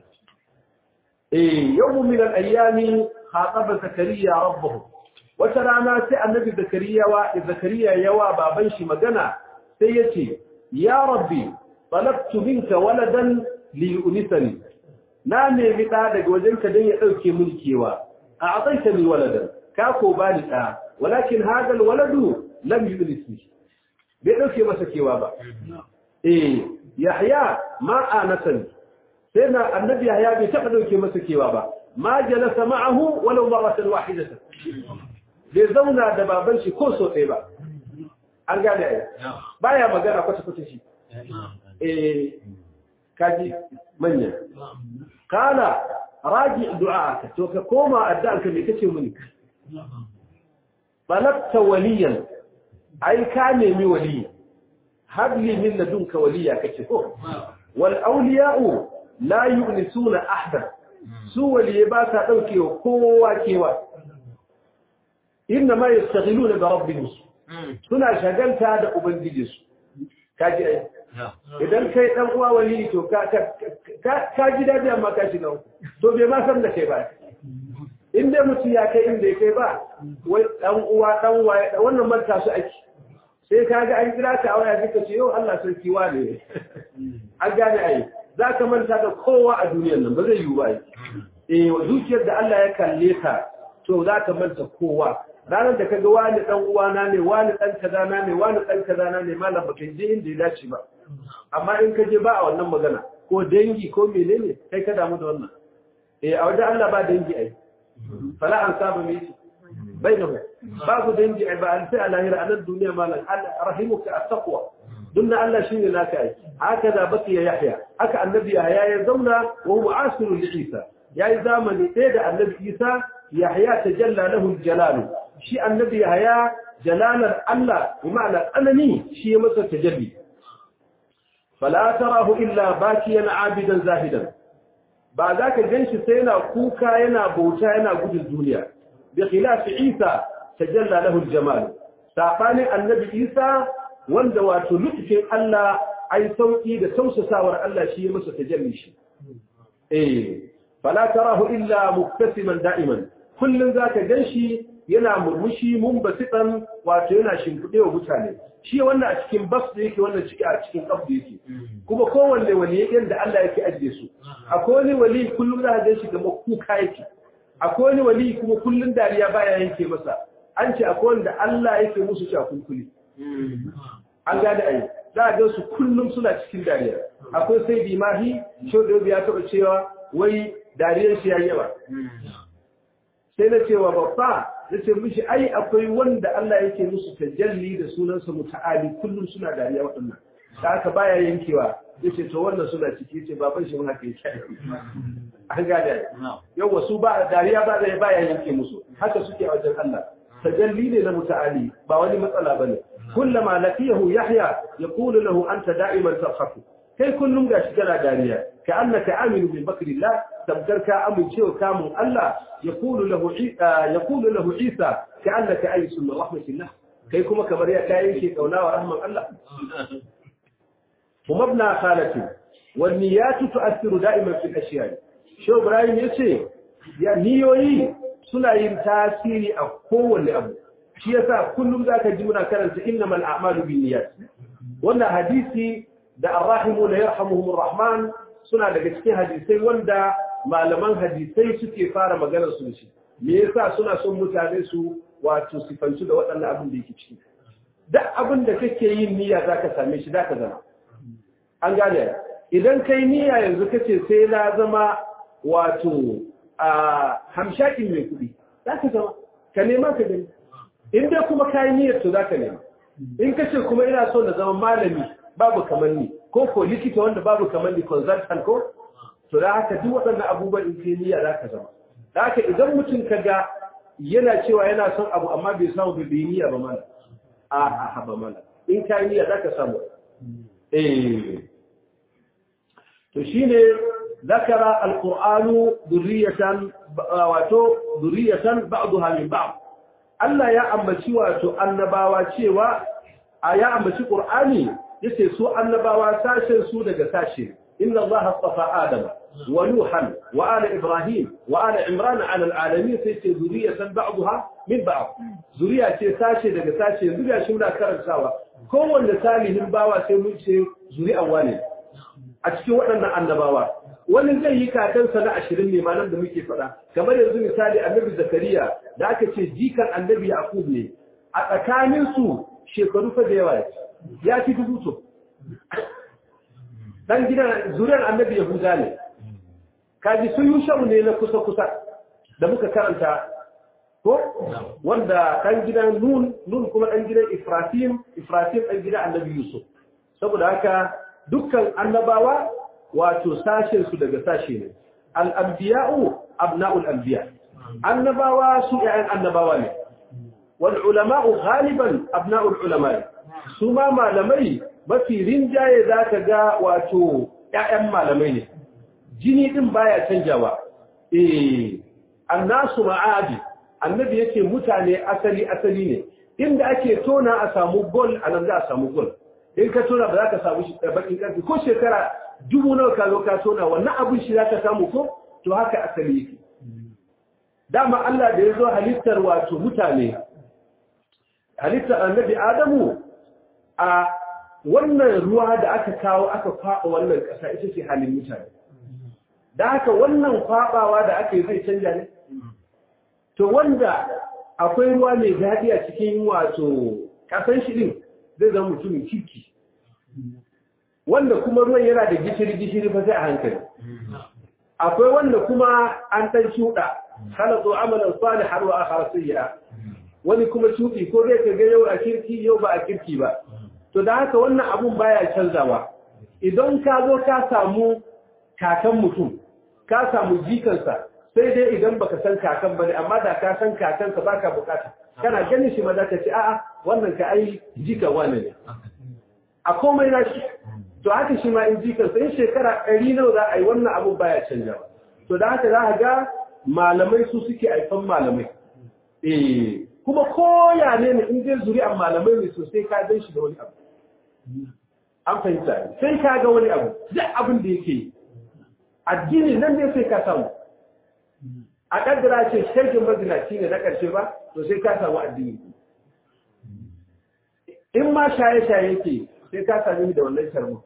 Eh, yawmun min al-ayyami khataba Zakariya rabbahu wata rana sai annabi zakariya wa zakariya yawa baban shi magana sai yace ya rabbi talabtu minka waladan li yunisani na nemi da daga wajenka dan ya dauke min kewa a ataita ni waladan ka ko bani da walakin hada alwaladu lam yunisni bai dauke masa kewa ba eh yahya ma anatan sai na annabi yahya bai taba dauke masa kewa ba ma jalasa ma'ahu walau marratan wahidatan bai zauna da baban shi ko so ɗaya ba an gane ai baya magana kwata kwata shi eh kaji manya kana raji du'a to ka koma addu'an ka me kace muni balabta waliyan ai ka nemi wali habli min ladunka waliya kace ko wal awliya'u la yu'nisuna ahada su waliye ba sa daukewa kowa kewa inna ma yastaghiluna bi rabbihim suna shagalta da ubangijinsu kaji ai idan kai dan uwa wali to ka ka ka ji dadi amma ka shiga to bai ma san da kai ba in dai mutum ya kai inda kai ba wai dan uwa dan waye wannan manta su ake sai ka ga an kira ka a waya kika ce yau Allah sarki wane an gane ai za ka manta da kowa a duniyar nan ba zai yiwu ba eh zuciyar da Allah ya kalle ka to za ka manta kowa ranar da kaga wani dan uwana ne wani dan kazana ne wani dan kazana ne malam baka je inda ya dace ba amma in ka je ba a wannan magana ko dangi ko menene kai ka damu da wannan eh a wajen Allah ba dangi ai fala an saba me shi bainahu babu dangi ai ba an sai a lahira anan duniya malam rahimuka at-taqwa dunna Allah shine naka ai haka da bakiya yahya haka annabi yahya ya zauna wa huwa asiru li isa yayi zamani sai da annabi isa yahya tajalla lahu al-jalal shi annabi yahya jalalar Allah bi ma'ana tsanani shi ya masa tajalli fala tarahu illa bakiyan abidan zahidan ba za ka ganshi sai yana kuka yana bauta yana gudun duniya bi khilafi isa tajalla lahu al-jamal sabanin annabi isa wanda wato lutfin Allah ai sauki da tausasawar Allah shi ya masa tajalli shi eh fala tarahu illa muktasiman da'iman kullum za ka gan shi yana murmushi mun basitan wato yana shimfiɗe wa mutane shi wannan a cikin bas da yake wannan ciki a cikin kaf da yake kuma kowanne wali yadda Allah yake ajiye su akwai wani wali kullum za ka gan shi kamar kuka yake akwai wani wali kuma kullum dariya baya yanke masa an ce akwai wanda Allah yake musu shakunkuli an gane ai za a gan su kullum suna cikin dariya akwai sai bimahi shodobi ya taɓa cewa wai dariyar shi ya yawa sai na cewa babba na ce mishi ai akwai wanda Allah yake musu tajalli da sunansa muta'ali kullum suna dariya waɗannan da aka baya yankewa ya ce to wannan suna ciki ce baban shi haka yake an gane yawa su ba dariya ba da baya yanke musu haka suke a wajen Allah tajalli ne na muta'ali ba wani matsala bane kullama laqiyahu yahya yaqulu lahu anta da'iman tafkhafu kai kullum gashi kana dariya ka annaka aminu bi bakrillah tabdar ka amincewa kamun Allah yaqulu lahu yaqulu lahu Isa ka annaka aysu min rahmatillah kai kuma kamar ya kai yake kauna wa rahman Allah kuma ibn khalati wal niyat tu'athiru da'iman fi al-ashya Shehu Ibrahim yace ya niyoyi suna yin tasiri a kowanne abu shi yasa kullum zaka ji muna karanta innamal a'malu binniyat wannan hadisi da arrahimu da yarhamuhumur rahman suna daga cikin hadisai wanda malaman hadisai suke fara maganar su shi me yasa suna son mutane su wato sifantu da waɗannan abin da yake ciki duk abin da kake yin niyya zaka same shi zaka zama an gane idan kai niyya yanzu kace sai na zama wato a hamshakin mai kuɗi zaka zama ka nema ka gani in dai kuma kai niyyar to zaka nema in kace kuma ina so na zama malami babu kamar ni ko ko likita wanda babu kamar ni consultant ko to da haka duk waɗannan abubuwan in kai niyya zaka zama da haka idan mutum kaga yana cewa yana son abu amma bai samu bai niyya ba mana a a haba mana in kai niyya zaka samu eh to shine ذكر القرآن ذرية واتو ذرية بعضها من بعض Allah ya ambaci wato annabawa cewa a ya ambaci Qur'ani yace su annabawa sashen su daga sashe inna allaha astafa adama wa nuhan wa ala ibrahim wa ala imran ala alalamin sai ce zuriyatan ba'daha min ba'd zuriya ce sashe daga sashe zuriya shi muna karantawa kowanne salihin bawa sai mun ce zuri'an wane a cikin waɗannan annabawa wani zai yi kakansa na ashirin ne malam da muke faɗa kamar yanzu misali annabi zakariya da aka ce jikan annabi yaqub ne a tsakaninsu shekaru fa da yawa ya fi dubu to dan gidan zuriyar annabi yahuda ne kaji sun yi shau ne na kusa-kusa da muka karanta ko wanda dan gidan nun nun kuma dan gidan ifratim ifratim dan gidan annabi yusuf saboda haka dukkan annabawa wato sashen su daga sashe ne al-anbiya'u abna'ul anbiya annabawa su ƴaƴan annabawa ne wal ulama'u ghaliban abna'ul ulama su ma malamai mafi rinjaye zaka ga wato ƴaƴan malamai ne jini din baya canjawa eh annasu ma'adi annabi yake mutane asali asali ne inda ake tona a samu gol anan za a samu gol in ka tona ba za ka samu bakin karfi ko shekara dubu nawa ka zo ka tona wannan abin shi za ka samu ko to haka asali yake dama Allah da ya zo halittar wato mutane halittar annabi Adamu a wannan ruwa da aka kawo aka kwaɓa wannan ƙasa ita ce halin mutane da haka wannan kwaɓawa da aka yi zai canja ne to wanda akwai ruwa mai daɗi a cikin wato ƙasan shi ɗin zai zama mutumin kirki wanda kuma ruwan yana da gishiri-gishiri fa sai a hankali akwai wanda kuma an ɗan shuɗa halatu amalan salih har wa akhara sayyi'a wani kuma shuɗi ko zai ka ga yau a kirki yau ba a kirki ba to da haka wannan abun baya canzawa idan ka zo ka samu kakan mutum ka samu jikansa sai dai idan baka san kakan bane amma da ka san kakansa baka bukata kana ganin shi ma za ka ce a'a wannan ka ai jikan wani ne a komai na shi to haka shi ma in jikansa in shekara ɗari nawa za a yi wannan abun baya canjawa to da haka za a ga malamai su suke aifan malamai eh kuma koya ne ne in dai zuri'an malamai ne sosai ka gan shi da wani abu an fahimta sai ka ga wani abu duk abin da yake yi addini nan ne sai ka samu a kaddara ce shirkin mazinaci ne na ƙarshe ba to sai ka samu addini in ma shaye-shaye ke sai ka sami da wannan sharmu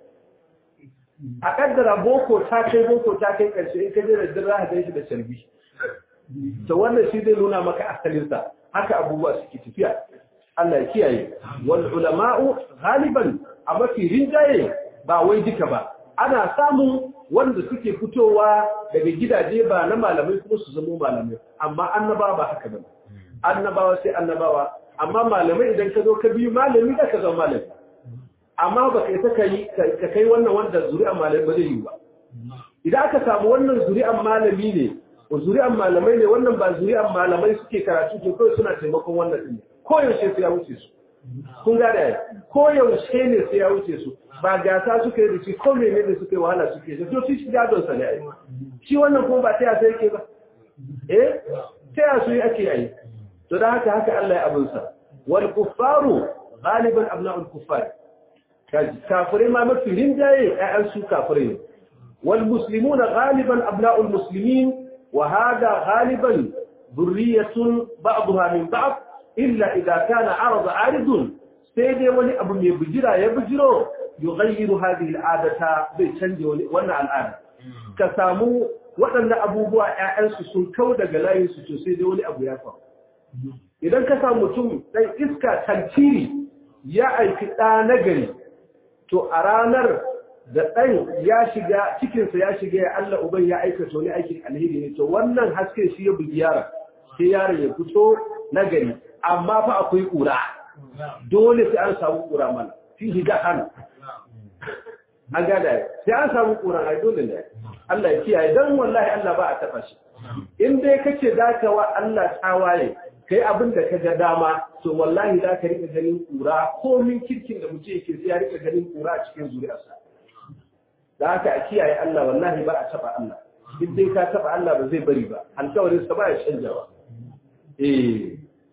a kaddara boko ta kai boko ta kai ƙarshe in ka je da dirra ka gan shi da sharbi to wannan shi zai nuna maka asalinsa haka abubuwa suke tafiya Allah ya kiyaye wal ulama'u ghaliban a mafi rinjaye ba wai duka ba ana samun wanda suke fitowa daga gidaje ba na malamai kuma su zama malamai amma annabawa ba haka bane annabawa sai annabawa amma malamai idan ka zo ka biyu malami da ka zama malami amma ba kai ta kai ka kai wannan wanda zuri'an malamai ba zai yi ba idan aka samu wannan zuri'an malami ne zuri'an malamai ne wannan ba zuri'an malamai suke karatu ke kawai suna taimakon wannan din koyaushe sai ya wuce su kun gada ya koyaushe ne sai ya wuce su ba gasa suka yi da shi ko mene ne suka yi wahala suke da to shi gadon sa ne ai shi wannan kuma ba taya sai yake ba eh taya su yi ake yi to da haka haka Allah ya abin sa wal kuffaru galiban abna'ul kuffar kafirai ma mafi rinjaye ƴaƴan su kafirai ne wal muslimuna galiban abna'ul muslimin wa hada galiban ذرية بعضها من بعض إلا إذا كان عرض عارض سيدي ولي أبو يبجرا يبجرو يغير هذه العادة بيشنج وانا الآن كسامو waɗanda abubuwa ‘ya'yansu sun kau daga layinsu to sai dai wani abu ya faru. Idan ka samu mutum ɗan iska tantiri ya aiki ɗa na gari, to a ranar da ɗan ya shiga cikinsa ya shiga ya Allah uban ya aikata wani aikin alheri ne, to wannan haske shi ya bugi yaron, sai yaron ya fito na gari, amma fa akwai ƙura. Dole sai an samu ƙura mana, fi higa hannu. An gada sai an samu ƙura ai dole ne. Allah ya kiyaye dan wallahi Allah ba a taɓa shi. In dai kace za ka wa Allah tawaye, kai abin da ka ga dama, to wallahi za ka rika ganin ƙura komin kirkin da mutum yake sai ya rika ganin ƙura a cikin zuriyarsa. Da haka a kiyaye Allah wallahi ba a taɓa Allah. In dai ka taɓa Allah ba zai bari ba, alkawarin sa ba ya canjawa. Eh.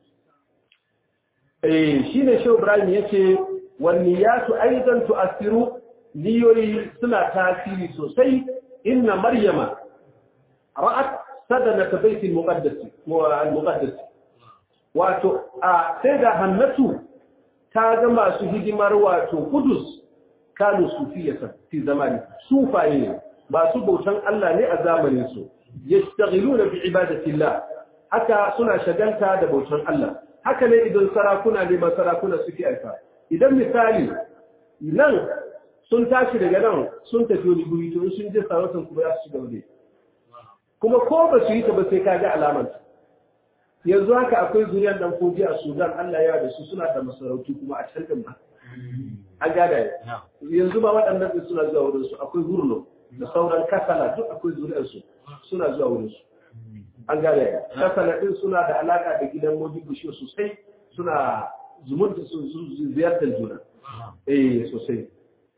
Eh shine Shehu Ibrahim yace wan niyatu aidan tu'athiru niyoyi suna tasiri sosai inna maryama ra'at sadanat baitil muqaddas wa al-muqaddas wato a sai da hannatu ta ga masu hidimar wato kudus kanu sufiyatan fi zamani sufaye ne masu bautan Allah ne a zamanin su yastaghiluna bi ibadatillah haka suna shagalta da bautan Allah haka ne idan sarakuna ne ba sarakuna suke aika idan misali nan sun tashi daga nan sun tafi wani guri to sun je sarautar kuma ya su gaba kuma ko ba su yi ta ba sai ka ga alamar yanzu haka akwai zuriyar dan koji a Sudan Allah ya da su suna da masarautu kuma a can din ba an gada yanzu ba waɗannan din suna zuwa wurin su akwai gurno da sauran kasala duk akwai zuriyar su suna zuwa wurin su an gada kasala din suna da alaka da gidan Modibo sosai suna zumunta su ziyartar juna eh sosai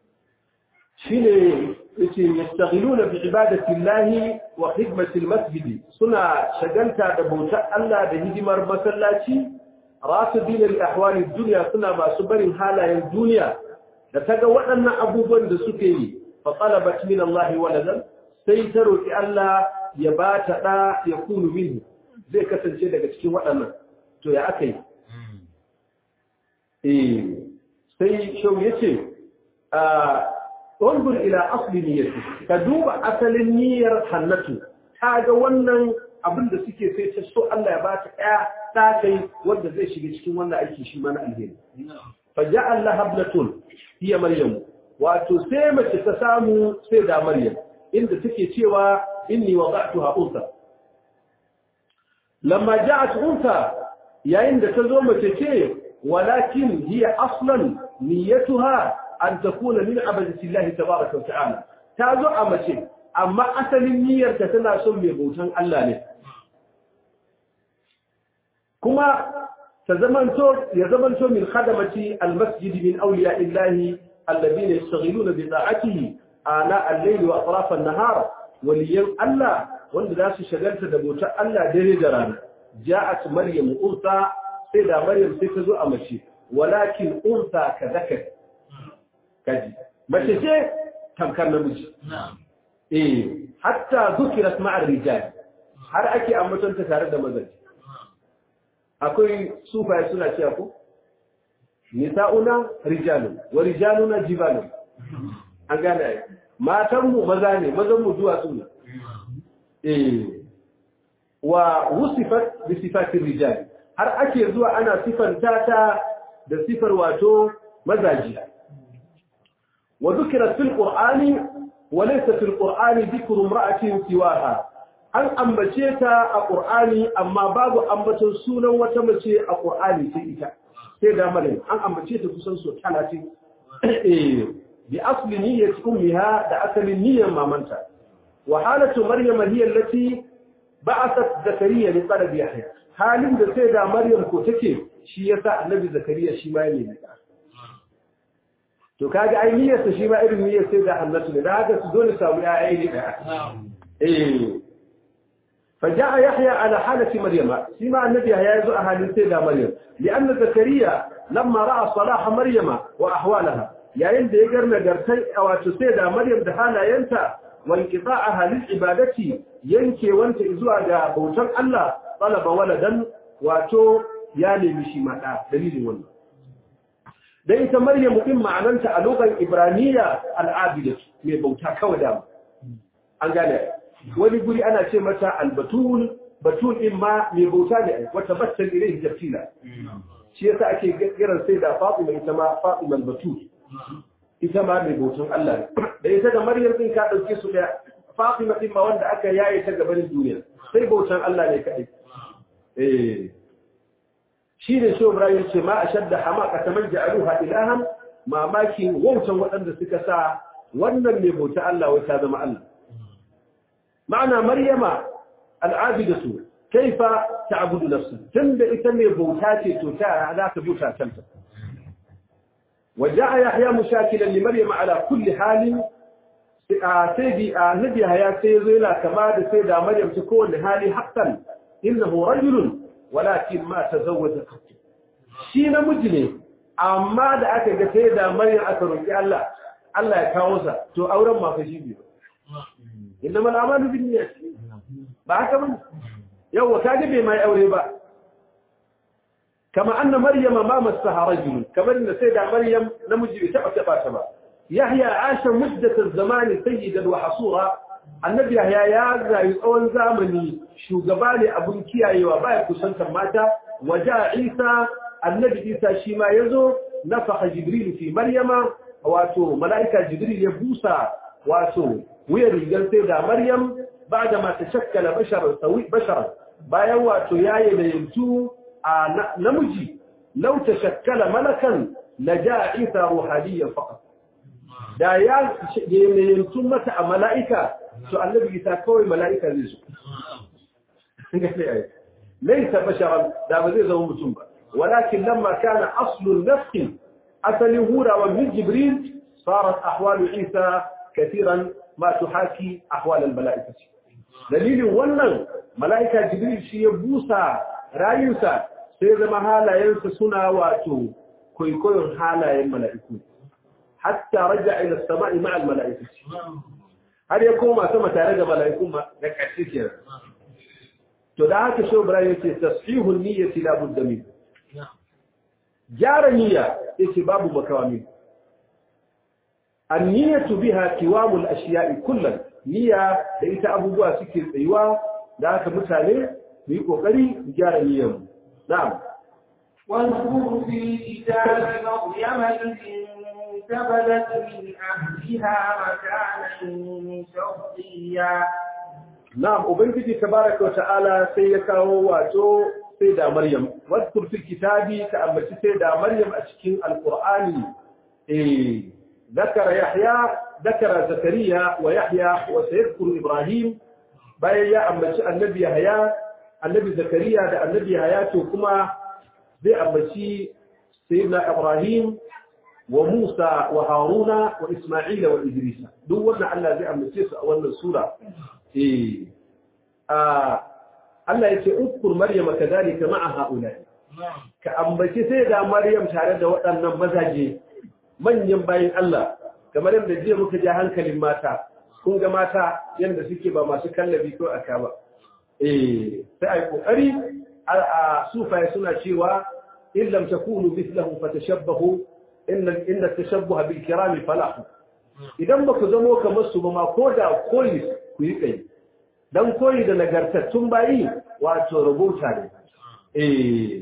shine yace yastaghiluna bi ibadati llahi wa khidmati almasjid suna shagalta da bautar Allah da hidimar masallaci rasidina li ahwali dunya suna masu barin halayen duniya da taga waɗannan abubuwan da suke yi fa talabat min Allah waladan sai ta roki Allah ya ba ta da ya kunu minhu zai kasance daga cikin waɗannan to ya akai eh sai shau yace a انظر إلى أصل نيته كدوب أصل النية حنته هذا wannan abin da suke sai ta so Allah ya bata ɗaya ta kai wanda zai shiga cikin wannan aiki shi mana alheri fa ja'al laha ibnatun hiya maryam wato sai mace ta samu sai da maryam inda take cewa inni wada'tuha unsa lamma ja'at unsa yayin da ta zo mace ce walakin hiya aslan niyyatuha an takuna min abadatillahi tabaraka wa ta'ala ta zo a mace amma asalin niyyar ta tana son mai bautan Allah ne kuma ta zamanto ya zamanto min khadamati almasjid min awliya illahi alladhina yastaghiluna bi ta'atihi ana al-layl wa atraf an-nahar waliyan Allah wanda za su shagalta da bautan Allah dare da rana ja'at maryam urta sai da maryam sai ta zo a mace walakin urta ka zakar kaji mace ce tamkar namiji eh hatta zukirat ma'ar rijal har ake ambatonta tare da mazaje akwai sufaye suna cewa ko nisa'una rijalun wa rijaluna jibalun an gane ai matanmu maza ne mazanmu duwatsu ne eh wa wusifat bi sifatir rijal har ake zuwa ana sifanta ta da sifar wato mazaji wa dhukira fil qur'ani wa laysa fil qur'ani dhikru imra'atin siwaha an ambace ta a qur'ani amma babu ambaton sunan wata mace a qur'ani sai ita sai da malin an ambace ta kusan so 30 eh bi asli niyyati ummiha da asalin niyyar mamanta wa halatu maryama hiya allati ba'athat zakariya li talab yahya halin da sai da maryam ko take shi yasa annabi zakariya shi ma yake da to kaga ai niyyar sa shi ma irin niyyar sai da hannatu ne da haka su dole samu ya ai ne eh فجاء يحيى على حالة مريم سمع النبي يحيى يزوء أهل سيدة مريم لأن زكريا لما رأى صلاح مريم وأحوالها yayin da ya garna gartai a wato sai da Maryam da halayenta wanqita'aha lil ibadati yanke wanta zuwa ga bautar Allah talaba waladan wato ya nemi shi mada dalilin wannan dan ita Maryam din ma'ananta a lokacin Ibraniya al-abidatu mai bauta kawai da an gane wani guri ana ce mata al-batul batul din ma mai bauta ne wata battal ilayhi jafila shi yasa ake kiran sai da Fatima ita ma Fatima al-batul ita ma mai bautan Allah da ita da Maryam din ka dauke su da Fatima din ma wanda aka yaye ta gaban duniya sai bautan Allah ne kai eh shi ne shi Ibrahim ce ma ashadda hamaka taman ja'aluha ilahan mamaki wautan waɗanda suka sa wannan mai bauta Allah wai ta zama Allah ma'ana Maryama al'abidatu kaifa ta'budu nafsa tunda ita mai bauta ce to ta za ta bauta kanta وجاء يحيى مشاكلا لمريم على كل حال سيدي نبي هيا سيزيلا كما سيدة مريم تكون حالي حقا إنه رجل ولكن ما تزوج قط شي نمجني أما da aka ga sai da Maryam aka roki Allah Allah ya kawo sa to auren ma fa shi biyu inna mal amalu bin niyyat ba haka ba yawa kaje bai mai aure ba كما أن مريم ما مسها رجل كما أن سيدة مريم نمجي بتبع تبع تبع يحيى عاش مدة الزمان سيدا وحصورا النبي يحيى يا يقول زامني شو قبالي أبن كياي وبايا كسنتا ماتا وجاء عيسى النبي عيسى شيما يزو نفخ جبريل في مريم واتو ملائكة جبريل يبوسا واتو ويرجل سيدة مريم بعدما تشكل بشر سوي بشرا بايا واتو ياي ليمتو نمجي لو تشكل ملكا لجاء عيسى روحانيا فقط da ya yanzu mata a mala'ika su annabi isa kawai mala'ika zai su laisa basharan da ba zai zama mutum ba walakin lamma kana aslun nafsin asalin hurawa min jibril sarat ahwalu isa kathiran ma tuhaki ahwal al mala'ikati dalilin wannan mala'ika jibril shi ya busa rayunsa sai zama halayensa suna wato kwaikwayon halayen mala'iku hatta raja ila sama'i ma'al mala'ikati har ya koma sama tare da mala'iku ma da ƙarshe kenan to da haka shi Ibrahim yace tasfihul niyyati la budda min gyara niyya yace babu makawa min an-niyyatu biha qiwamul ashiya'i kullan niyya da ita abubuwa suke tsayuwa da haka mutane mu yi kokari gyara niyyar mu na'am واذكر في الكتاب مريم إذ انتبذت من أهلها مكانا شرقيا na'am ubangiji tabaraka wa ta'ala sai ya kawo wato sai da maryam wadkur fil kitabi ka ambaci sai da maryam a cikin alqur'ani eh ذكر يحيى ذكر زكريا ويحيى وسيذكر إبراهيم bayan ya ambaci annabi Yahaya annabi Zakariya da annabi Yahaya to kuma zai ambaci sayyidina Ibrahim wa Musa wa Haruna wa Isma'il wa Idris duk wannan Allah zai ambace su a wannan sura eh ah Allah yace ukkur Maryam kadalika ma'a haula ka ambaci sai da Maryam tare da waɗannan mazaje manyan bayin Allah kamar yadda jiya muka ja hankalin mata kun ga mata yadda suke ba masu kallabi ko aka ba eh sai ai kokari a sufaye suna cewa in lam takunu mithlahu fatashabbahu inna inna tashabbuha bil kirami falahu idan ba ku zamo kamar su ba ma ko da koyi ku yi kai dan koyi da nagartattun bayi wato rubuta ne eh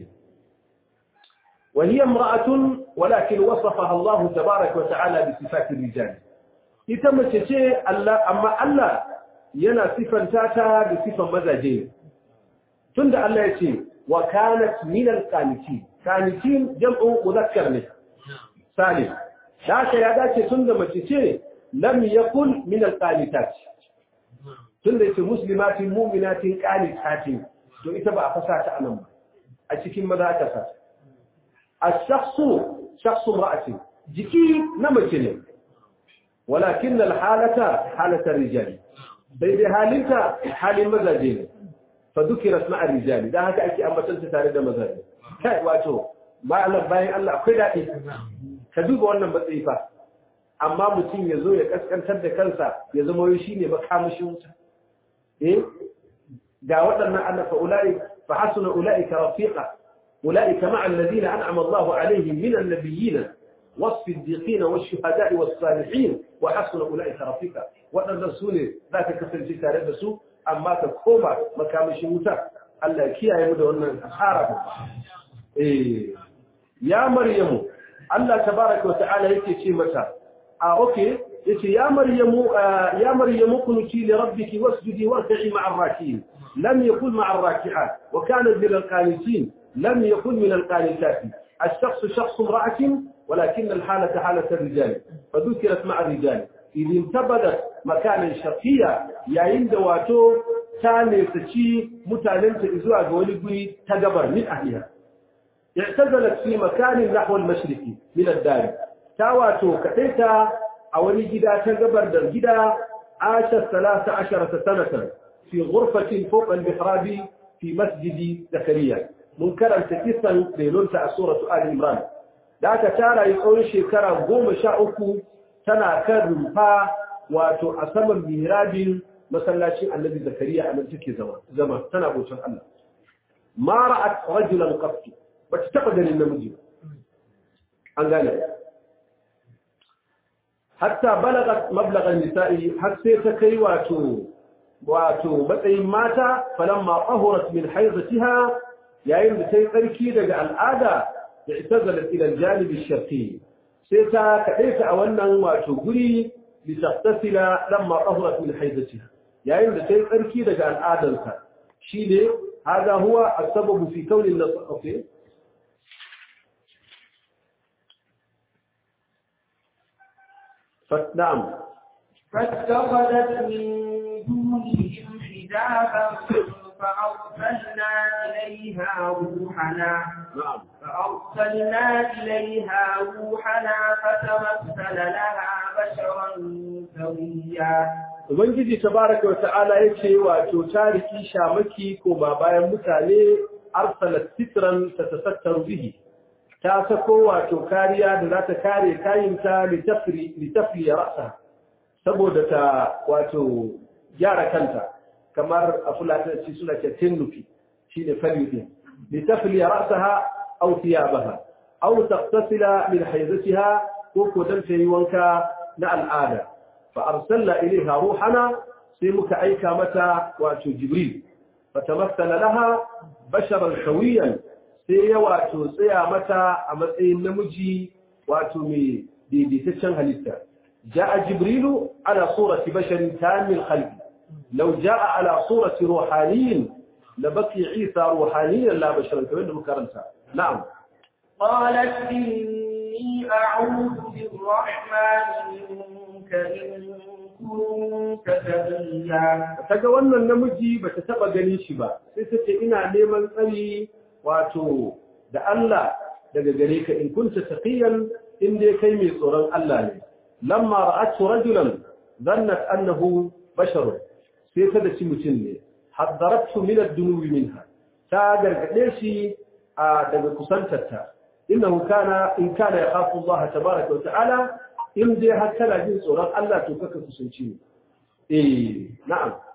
وهي امرأة ولكن وصفها الله تبارك وتعالى بصفات الرجال ita mace ce Allah amma Allah yana sifanta ta da sifan mazaje tunda Allah ya ce wa kanat min al-qanitin qanitin jam'u mudhakkar ne salim haka ya dace tunda mace ce lam yakun min al-qanitat tunda yace muslimatin mu'minatin qanitatin to ita ba a fasa ta anan ba a cikin maza aka sa الشخص شخص امرأة جكي نمكن ولكن الحالة حالة الرجال بيد حالك حال مزاجين فذكرت مع الرجال ده هكا أكي أما تنسى تاريد مزاجين كاي واتو ما أعلم باين الله أخي دائي كذوب وانا بطيفة amma mutum ya zo ya kaskantar da kansa ya zama yau shi ne makamashi wuta eh ga waɗannan annafa ula'i fa hasuna ula'ika rafiqa أولئك مع الذين أنعم الله عليهم من النبيين والصديقين والشهداء والصالحين وحسن أولئك رفيقا وأن الرسول ذاك كفر جيتا لبسوا أما تقوم مكام شموتا ألا كيا يمد أن أخاره إيه. يا مريم الله تبارك وتعالى يكي شيمتا آه أوكي يكي يا مريم آه يا مريم كنتي لربك واسجدي واركعي مع الراكعين لم يكن مع الراكعات وكانت من القانتين لم يكن من القانتات الشخص شخص امرأة ولكن الحالة حالة الرجال فذكرت مع الرجال إذ انتبذت مكانا شرقيا يعند واتو تاني تشي متعلمة إزواء قولي تقبر من أهلها اعتزلت في مكان نحو المشرقي من الدار تاواتو كتيتا أولي جدا تقبر در جدا عاشت ثلاث عشرة سنة في غرفة فوق المحراب في مسجد زكريا mun karanta kisan relonta a suratu Ali Imran da aka tara yi tsawon shekara goma sha uku tana kan rumfa wato a saman mihrabin masallacin annabi zakariya a nan take zama zama tana bautan Allah ma ra'at rajulan qattu ba ta taba ganin namiji an gane hatta balagat mablagan nisa'i har sai ta kai wato wato matsayin mata falamma qahurat min haizatiha yayin da ta yi tsarki daga al'ada da ita zalar ilal janibin sharqi sai ta kaɗe ta a wannan wato guri litattasila lamma qahurat min haidatiha yayin da ta yi tsarki daga al'adarsa shine hada huwa as-sababu fi kawni an-nasr فنعم فاتخذت من دونهم حجابا فأرسلنا إليها روحنا نعم فأرسلنا إليها روحنا فتمثل لها بشرا سويا Ubangiji tabaraka wata'ala yace wato tariki shamaki ko ba bayan mutane arsalat sitran tatasattaru bihi ta sako wato kariya da za ta kare kayinta litafri litafri ra'sa saboda ta wato gyara kanta kamar a fulatanci suna ce tinnufi shi ne falidin litafli ra'saha aw thiyabaha aw taqtasila min haydatiha ko ko dan tayi wanka na al'ada fa arsalna ilayha ruhana sai muka aika mata wato jibril fatamassala laha basharan sawiyan sai ya wato tsaya mata a matsayin namiji wato mai daidaitaccen halitta ja'a jibrilu ala surati basharin tamil khalqi لو جاء على صورة روحاني لبقي عيسى روحانيا لا بشرا كمان مكرمتا نعم قالت إني أعوذ بالرحمن منك إن كنت تقيا kaga wannan namiji bata taba gani shi ba sai tace ina neman tsari wato da Allah daga gare ka in kunta taqiyan in dai kai mai tsoron Allah ne lamma ra'atu rajulan dhannat annahu basharun sai ta da ci mutum ne haddaratu min ad-dunubi minha ta gargade shi a daga kusantarta innahu kana in kana yakhafu Allah tabaaraka wa ta'ala in dai har kana jin tsoron Allah to kaka kusanci ne eh na'am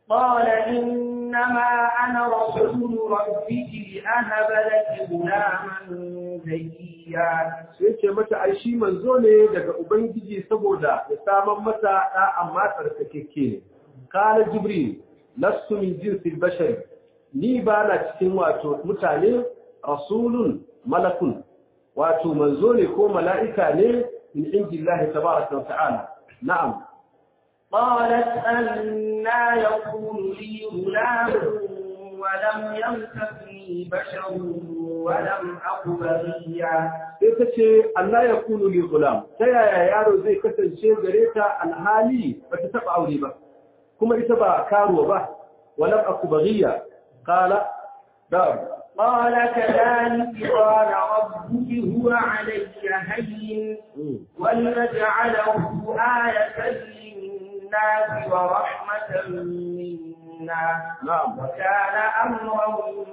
قال إنما أنا رسول ربك لأهب لك غلاما زكيا sai ce mata ai shi manzo ne daga ubangiji saboda ya saman mata da amma tsarkakeke ne kana jibril lastu min jinsil bashari ni ba na cikin wato mutane rasulun malakun wato manzo ne ko mala'ika ne min indillahi tabaraka wa ta'ala na'am قالت أنا يكون لي غلام ولم يمسسني بشر ولم أك بغيا sai ta ce Allah ya kunu li gulam ta yaya yaro zai kasance gare ta alhali ba ta taba aure ba kuma ita ba karuwa ba walam aku baghiya qala da قال كذلك قال ربك هو علي هين ولنجعله آية للناس ورحمة منا na'am وكان أمرا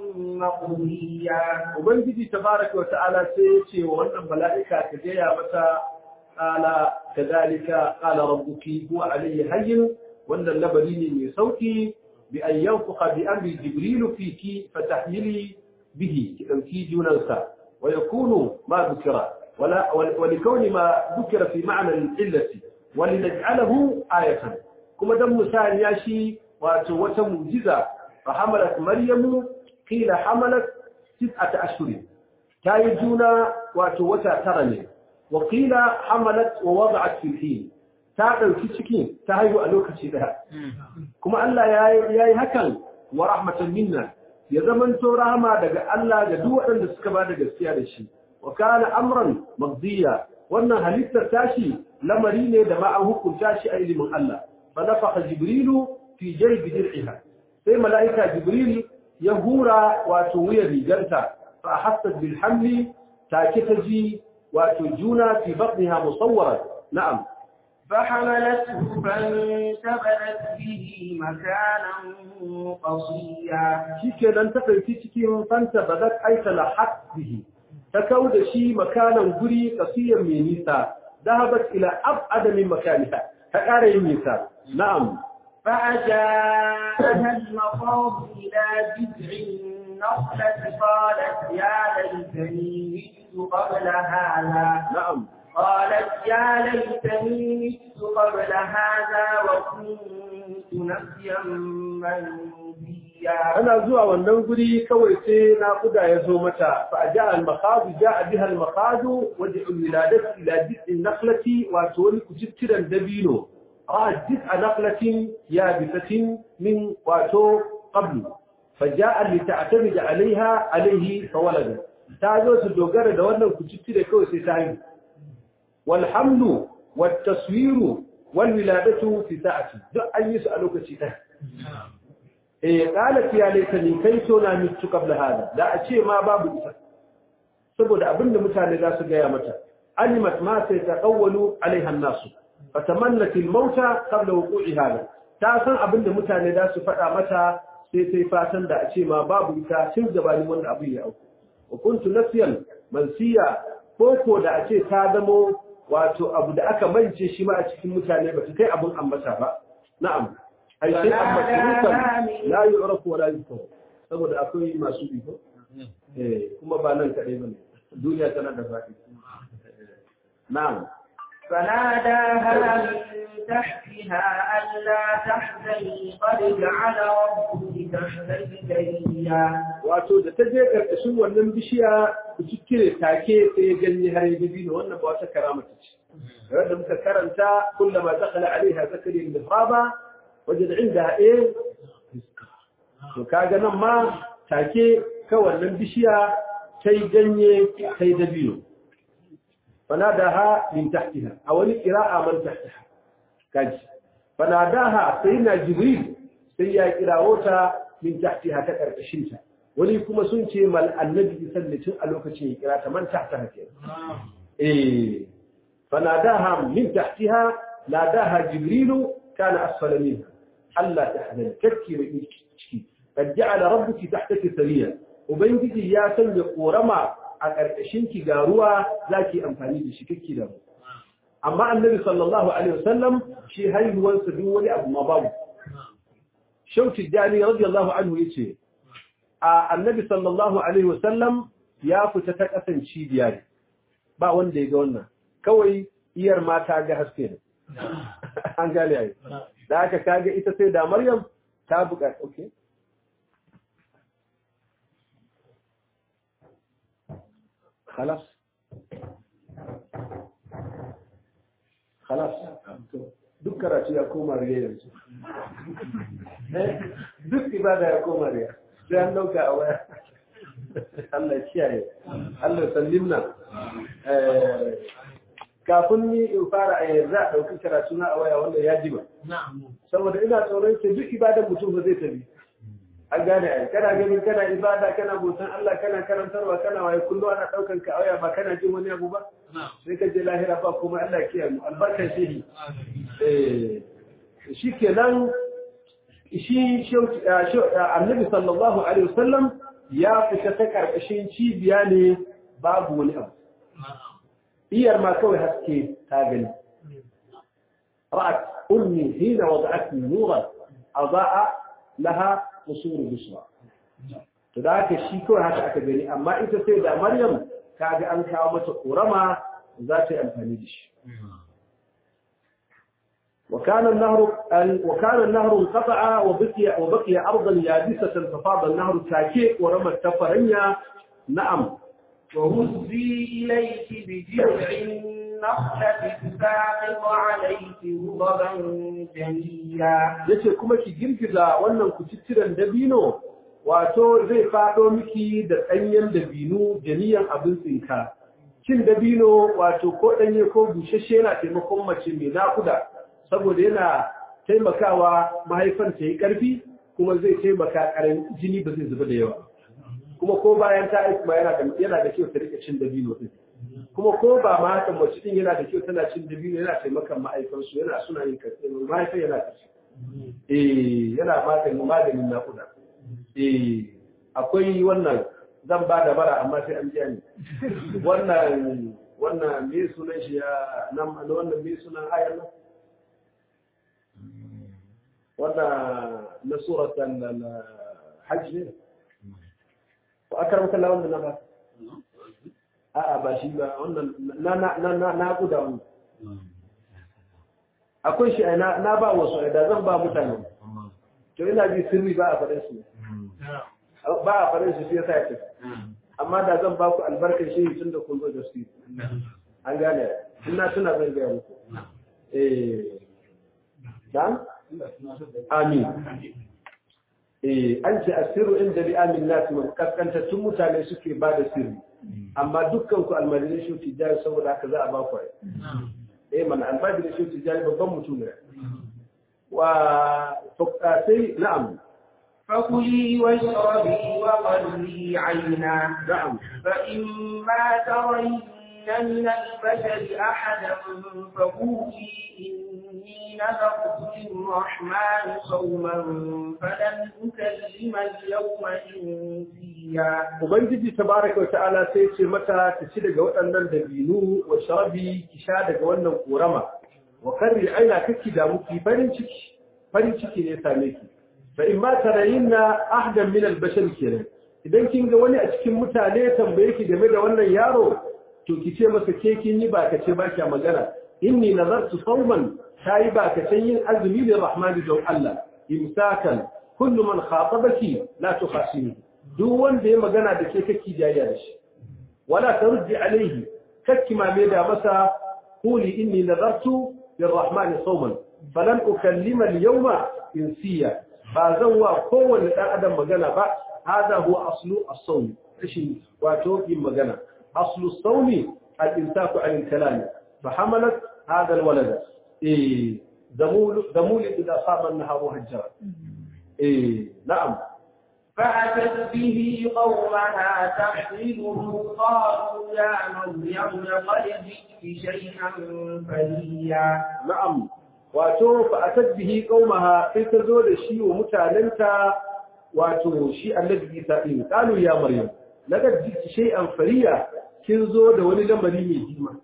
مقضيا ubangiji tabaraka wa ta'ala sai ya ce wa wannan mala'ika ta gaya mata qala kadhalika qala rabbuki huwa alayhi hayyin wannan labari ne mai sauki bi an yanfuqa bi amri jibril fiki fatahmili bihi ki dauki junansa wa yakunu ma dhukira wala wa likawni ma dhukira fi ma'na al-illati wa linaj'alahu ayatan kuma dan misali ya shi wato wata mu'jiza fa hamalat maryamu qila hamalat tis'ata ashhurin tayi juna wato wata tara ne wa qila hamalat wa wada'at fil hin ta dauki cikin ta haihu a lokaci daya kuma Allah yayi yayi hakan wa rahmatan minna ya zamanto rahama daga Allah ga duk waɗanda suka ba da gaskiya da shi wa kana amran maqdiya wannan halittar tashi lamari ne da ma an hukunta shi a ilimin Allah fa nafakha jibrilu fi jaybi dir'iha sai mala'ika jibril ya hura wato wuyar rigarta fa hassat bil hamli take ta ji wato juna fi batniha musawwaran na'am فحملته فانتبذت به مكانا قصيا shikenan ta ɗauki cikin fanta badat aita lahat bihi ta kau da shi makanan guri kasiyar mai nisa dahabat ila ab'ada min makaniha ta ƙara yin nisa na'am فأجاءها المخاض إلى جذع النخلة قالت يا ليتني مت قبل هذا na'am قالت يا ليتني مت قبل هذا وكنت نسيا منسيا ana zuwa wannan guri kawai sai naƙuda ya zo mata fa a ja al-makhadu ja biha al-makhadu waje wiladati ila jid'in naqlati wato wani kutittiran dabino a jid'a naqlatin ya bisatin min wato qablu fa ja'a li ta'tamid 'alayha alayhi fa walada ta zo su dogara da wannan kucittire kawai sai ta haihu wal hamlu wat taswiru wal wiladatu fi sa'ati duk an yi su a lokaci ɗaya eh qalat ya laitani kai so na mitu qabla hada da a ce ma babu ita saboda abinda mutane za su gaya mata alimat ma sai taqawwalu alaiha an-nasu fatamannat al-mauta qabla wuqu'i hada ta san abinda mutane za su faɗa mata sai sai fatan da a ce ma babu ita tun gabanin wannan abu ya auku wa kuntu nasiyan mansiya ko ko da a ce ta zamo wato abu da aka mance shi ma a cikin mutane ba ta kai abun ambata ba na'am ai sai amma surukan la yu'rafu wa la yuzkaru saboda akwai masu iko eh kuma ba nan kadai bane duniya tana da faɗi na'am فناداها من تحتها ألا تحزني قد جعل ربك تحتك سريا wato da ta je karkashin wannan bishiya ku cikkire take sai ya ganye har ya gabi da wannan ba wata karama ta ce da muka karanta kullama dakhala alaiha zakariya al-mihraba wajad indaha eh to kaga nan ma take ka wannan bishiya sai ganye sai dabino fanadaha min tahtiha a wani qira'a man tahtaha kaji fanadaha sayyidina jibril sai ya kirawo ta min tahtiha ta karkashin ta wani kuma sun ce mal annabi sallallahu a lokacin ya kira ta man tahtaha ke eh fanadaha min tahtiha nadaha jibril kana asfala minha alla tahzan kakki da ciki kad ja'ala rabbuki tahtaki sariya ubangiji ya sanya korama a karkashin ki ga ruwa zaki amfani da shi kakki da amma annabi sallallahu alaihi wasallam shi haihuwarsa duk wani abu ma babu shauki jani radiyallahu anhu yace a annabi sallallahu alaihi wasallam ya fita ta kasan cibiya ne ba wanda ya ga wannan kawai iyar mata ga haske ne an gane ai da aka kaga ita sai da maryam ta buƙaci okay خلاص خلاص duk karatu ya koma riya yanzu duk ibada ya koma riya sai an dauka a waya Allah kiyaye Allah sallimna kafin ni in fara a yanzu a ɗauki karatu na a waya wanda ya jima saboda ina tsoron ce duk ibadan mutum ba zai tafi an gane ai kana ganin kana ibada kana bautan Allah kana karantarwa kana waye kullu ana daukan ka aya ba kana jin wani abu ba sai ka je lahira ba kuma Allah ya kiyaye mu albarkan shehi eh shikenan shi annabi sallallahu alaihi wasallam ya fita ta karkashin cibiya ne babu wani abu iyar ma kawai haske ta gani ra'at ummi hina wada'atni nuran adaa laha usuru bisra to da haka shi kawai haka aka gani amma ita sai da maryam kaga an kawo mata korama za ta yi amfani da shi وكان النهر وكان النهر انقطع وبقي وبقي ارضا يابسه ففاض النهر تاكي ورمى التفرنيا نعم وهزي اليك بجذع النخلة تساقط عليك رطبا جنيا yace kuma ki girgiza wannan kututturen dabino wato zai fado miki da danyen dabino janiyan abin tsinka cin dabino wato ko danye ko bushashe yana taimakon mace mai nakuda saboda yana taimakawa mahaifan ta yi ƙarfi kuma zai taimaka ƙarin jini ba zai zuba da yawa kuma ko bayan ta aiki ma yana da yana da kyau ta rika cin dabino din kuma ko ba ma haka mace din yana da kyau tana cin dabino yana taimakan mahaifan su yana suna yin karfi mahaifan yana kaci eh yana maganin maganin naƙuda eh akwai wannan zan ba da bara amma sai an biya ni wannan wannan me sunan shi ya nan wannan me sunan ayar nan wannan na suratan hajj ne ko akaramka la wannan na ba a'a ba shi ba wannan na na na na guda wannan akwai shi na na ba wasu da zan ba mutane to ina ji sirri ba a faɗin su ba a faɗin su sai ya ce amma da zan ba ku albarkar shi tun da kun zo da su an gane ina tuna zan gaya muku eh dan amin eh an ce asiru inda bi amin nas mun kaskantattun mutane suke ba da sirri amma dukkan ku almajirin shi tijari saboda haka za a ba ku eh mana almajirin shi tijari babban mutum ne wa sai na'am فكلي واشربي وقري عينا نعم فإما ترين من البشر أحدا فقولي إني نذرت للرحمن صوما فلن أكلم اليوم إنسيا Ubangiji tabaraka wa ta'ala sai ce mata ta ci daga waɗannan dabinu wa sharabi ki sha daga wannan korama wa karri aina kake da muki farin ciki farin ciki ne same ki fa in ma tarayinna ahdan min al-bashar kenan idan kin ga wani a cikin mutane tambaye ki game da wannan yaro to ki ce masa ke kin yi ba ka ce ba kya magana inni nazartu sawman tayi ba ka san yin azumi da rahmani don Allah imsakan kullu man khatabaki la tukhasini duk wanda ya magana da ke kake jayya da shi wala tarji alaihi kakki ma me da masa quli inni nazartu lirrahmani sawman falan ukallima al-yawma insiya ba zan wa kowanne dan adam magana ba hada huwa aslu as-sawm rashin wato yin magana أصل الصوم الإمساك عن الكلام فحملت هذا الولد إيه ذمول ذمول إذا صام النهار هجرا إيه نعم فأتت به قومها تحمله قالوا يا مريم لقد جئت شيئا فريا نعم wato fa atad bihi qaumaha sai ta zo da shi wa mutanenta wato shi annabi Isa din qalu ya maryam laqad jiti shay'an fariya kin zo da wani lamari mai jima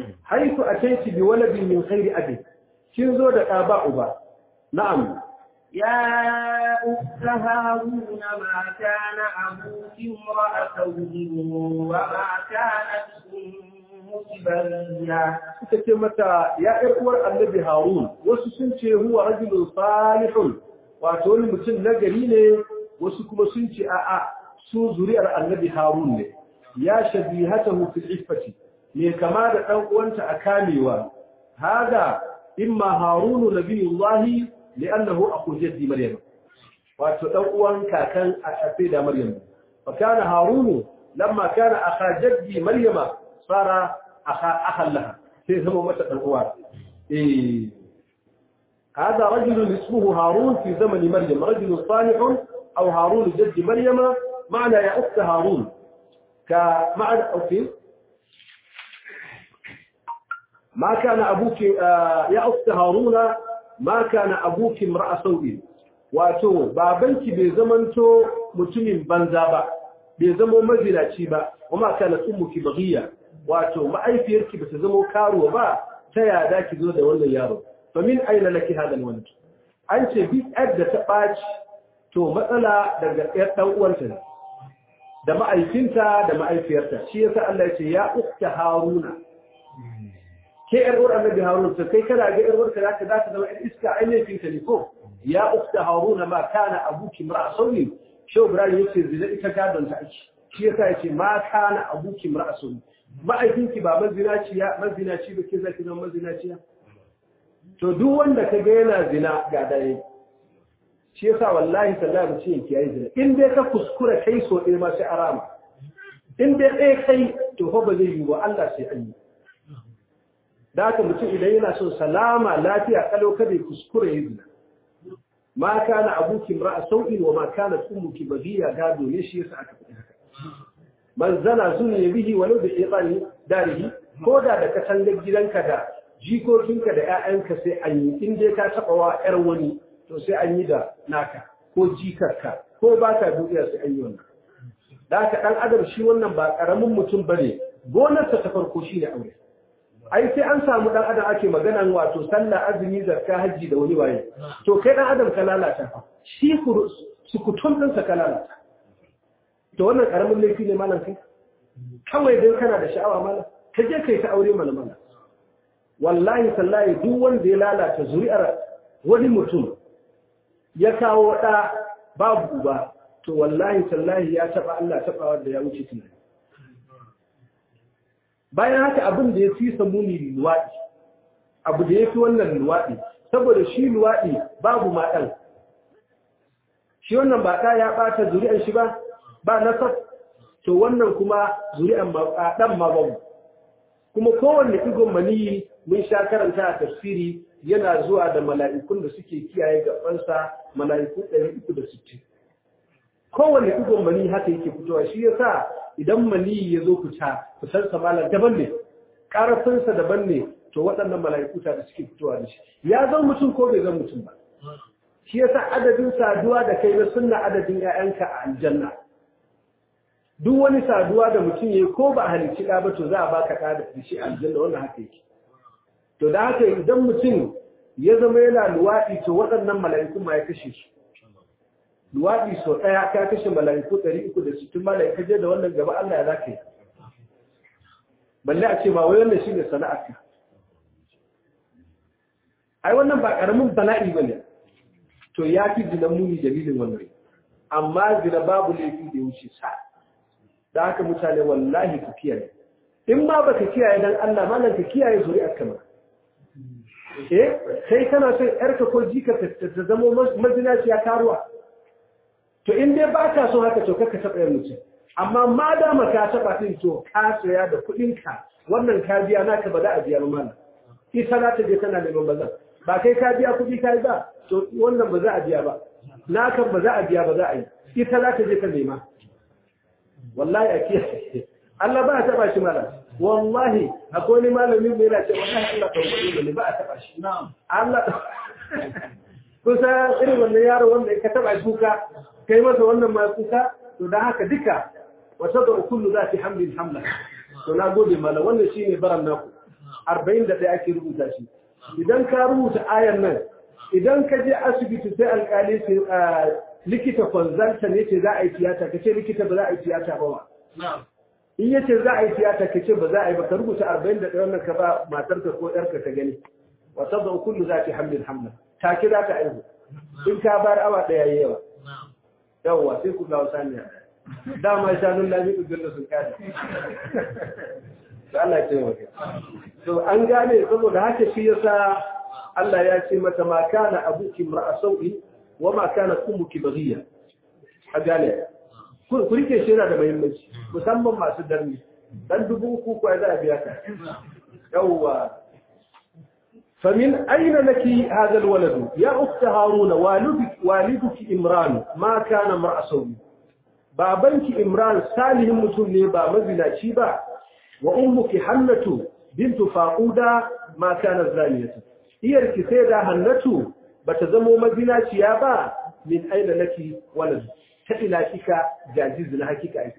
haifu ataiti bi waladin min khairi abi kin zo da ɗa ba uba na'am يا أخت هارون ما كان أبوك امرأ سوء وما كانت أمك بغيا suka ce mata ya ƴar uwar annabi harun wasu sun ce huwa rajulun salihun wato wani mutum nagari ne wasu kuma sun ce a'a su zuri'ar annabi harun ne ya shabihatahu fil iffati me kama da dan uwanta a kamewa hada imma harun nabiyullahi li'annahu aqu jaddi maryam wato dan uwan kakan a da maryam fa kana harun lamma kana akha jaddi maryama sara akha akhan laha sai zama mata dan uwa eh هذا رجل اسمه هارون في زمن مريم رجل صالح أو هارون جد مريم معنى يا أخت هارون كمعنى أوكي ما كان أبوك آه يا أخت هارون ما كان أبوك امرأة سوء wato babanki bai zamanto mutumin banza ba bai zamo mazinaci ba kuma kana ummuki baghiya wato ma'aifiyarki bata zamo karuwa ba ta yada ki zo da wannan yaro to min aina laki hadal walad an ce bi da ta baci to matsala daga ɗan dan uwanta ne da ma'aifinta da ma'aifiyarta shi yasa Allah ya ce ya ukta haruna ke yar uwar annabi haruna to kai kana ga yar uwarka zaka zaka zama ɗan iska ainihin ka ne ko ya ukta haruna ma kana abuki mar'a sauri shi ibrahim yace zina ita gadon ta ake shi yasa yace ma kana abuki mar'a sauri ma'aikinki ba mazinaciya mazinaci ba ke zaki zama mazinaciya to duk wanda ka ga yana zina ga dare shi yasa wallahi sallahi mutum yake yayi zina in dai ka kuskura kai so ɗaya ma sai arama in dai ɗaya kai to fa ba zai yi wa Allah sai an yi da haka mutum idan yana son salama lafiya kalau kada ya kuskura ya zina ma kana abuki imra'a sau'in wa ma kanat ummuki baghiya gado ne shi yasa aka faɗi haka man zana zuni bihi walau bi iqani darihi ko da da katangar gidanka da jikokinka da ƴaƴanka sai an yi in dai ka taɓa wa ƴar wani to sai an yi da naka ko jikarka ko ba ka duniya sai an yi wannan da haka ɗan adam shi wannan ba ƙaramin mutum ba ne gonarsa ta farko shi ne aure ai sai an samu ɗan adam ake maganan wato sallah azumi zakka hajji da wani waye to kai ɗan adam ka lalata fa shi sukutun ɗinsa ka lalata to wannan ƙaramin laifi ne malam kai kawai dan kana da sha'awa malam ka je kai ta aure mana malam wallahi sallahi duk wanda ya lalata zuri'ar wani mutum ya kawo ɗa babu uba to wallahi sallahi ya taɓa Allah taɓa wanda ya wuce tunani bayan haka abin da ya fi samuni luwaɗi abu da ya fi wannan luwaɗi saboda shi luwaɗi babu maɗan shi wannan ba ɗa ya ɓata zuri'ar shi ba ba nasab to wannan kuma zuri'ar ɗan ma babu kuma kowanne igon maniyi mun sha karanta a tafsiri yana zuwa da mala'ikun da suke kiyaye gabansa mala'iku 360 kowanne igon mani haka yake fitowa shi yasa idan mani ya zo fita fitarsa malar daban ne ƙarfinsa daban ne to waɗannan mala'iku da suke fitowa da shi ya zan mutum ko bai zan mutum ba shi yasa adadin saduwa da kai na sunna adadin 'ya'yanka a aljanna duk wani saduwa da mutum ya ko ba a halicci ɗa ba to za a baka ɗa da shi aljanna wannan haka yake to da haka idan mutum ya zama yana luwaɗi to waɗannan mala'iku ma ya kashe su luwaɗi sau ɗaya ka kashe mala'iku ɗari uku da sittin mala'ika je da wannan gaba Allah ya za ka yi balle a ce ba wai wannan shi ne sana'arka ai wannan ba ƙaramin bala'i ba ne to ya fi zina muni dalilin wannan amma zina babu laifi da ya wuce sa da haka mutane wallahi ku kiyaye in ma baka kiyaye dan Allah malan ka kiyaye zuri'ar kama eh sai kana son yarka ko jika ta zama mazinaciya karuwa to in dai ba ka so haka to kaka taɓa yin mutum amma ma dama ka taɓa ɗin to ka saya da kuɗinka wannan ka biya naka ba za a biya mana ita za ta je tana neman bazan ba kai ka biya kuɗi ka yi ba to wannan ba za a biya ba naka ba za a biya ba za a yi ita za ta je ta nema wallahi a kiyaye Allah ba a taɓa shi mala wallahi akwai wani malamin mai yana ce wallahi Allah ka rubuta ne ba a taɓa shi Allah kusa irin wannan yaro wanda ka taɓa shi kuka kai masa wannan ma kuka to dan haka duka wata da kullu za ta hamdin hamla to na gode mala wannan shine baran naku 41 ake rubuta shi idan ka rubuta ayan nan idan ka je asibiti sai alkali ce likita consultant ne ce za a yi tiyata ka ce likita ba za a yi tiyata ba wa in yace za a yi tiyata ka ce ba za a yi ba ka rubuta arba'in da ɗayan ka ba matarka ko ɗarka ta gani wa sabda kullu za ta hamlin hamla take za ta aihu in ka bar awa ɗaya yayi yawa yawwa sai ku ga wasaniya dama shanun lami ku gilla sun kada da Allah ya taimaka to an gane saboda haka shi yasa Allah ya ce mata ma kana abuki mar'a sau'i wa ma kana ummuki baghiya a gane ku rike shi yana da muhimmanci musamman masu darni dan dubu uku ko za a biya ka yawwa فمن أين لك هذا الولد يا أخت هارون والدك, والدك إمران ما كان امرأ سوي بابنك إمران صالح متن با مزنا شيبا وأمك حنة بنت فاقودة ما كانت زانية هي الكسيدة حنة بتزمو مزنا شيابا من أين لك ولد تإلى كيك جاجز لها كيك أيضا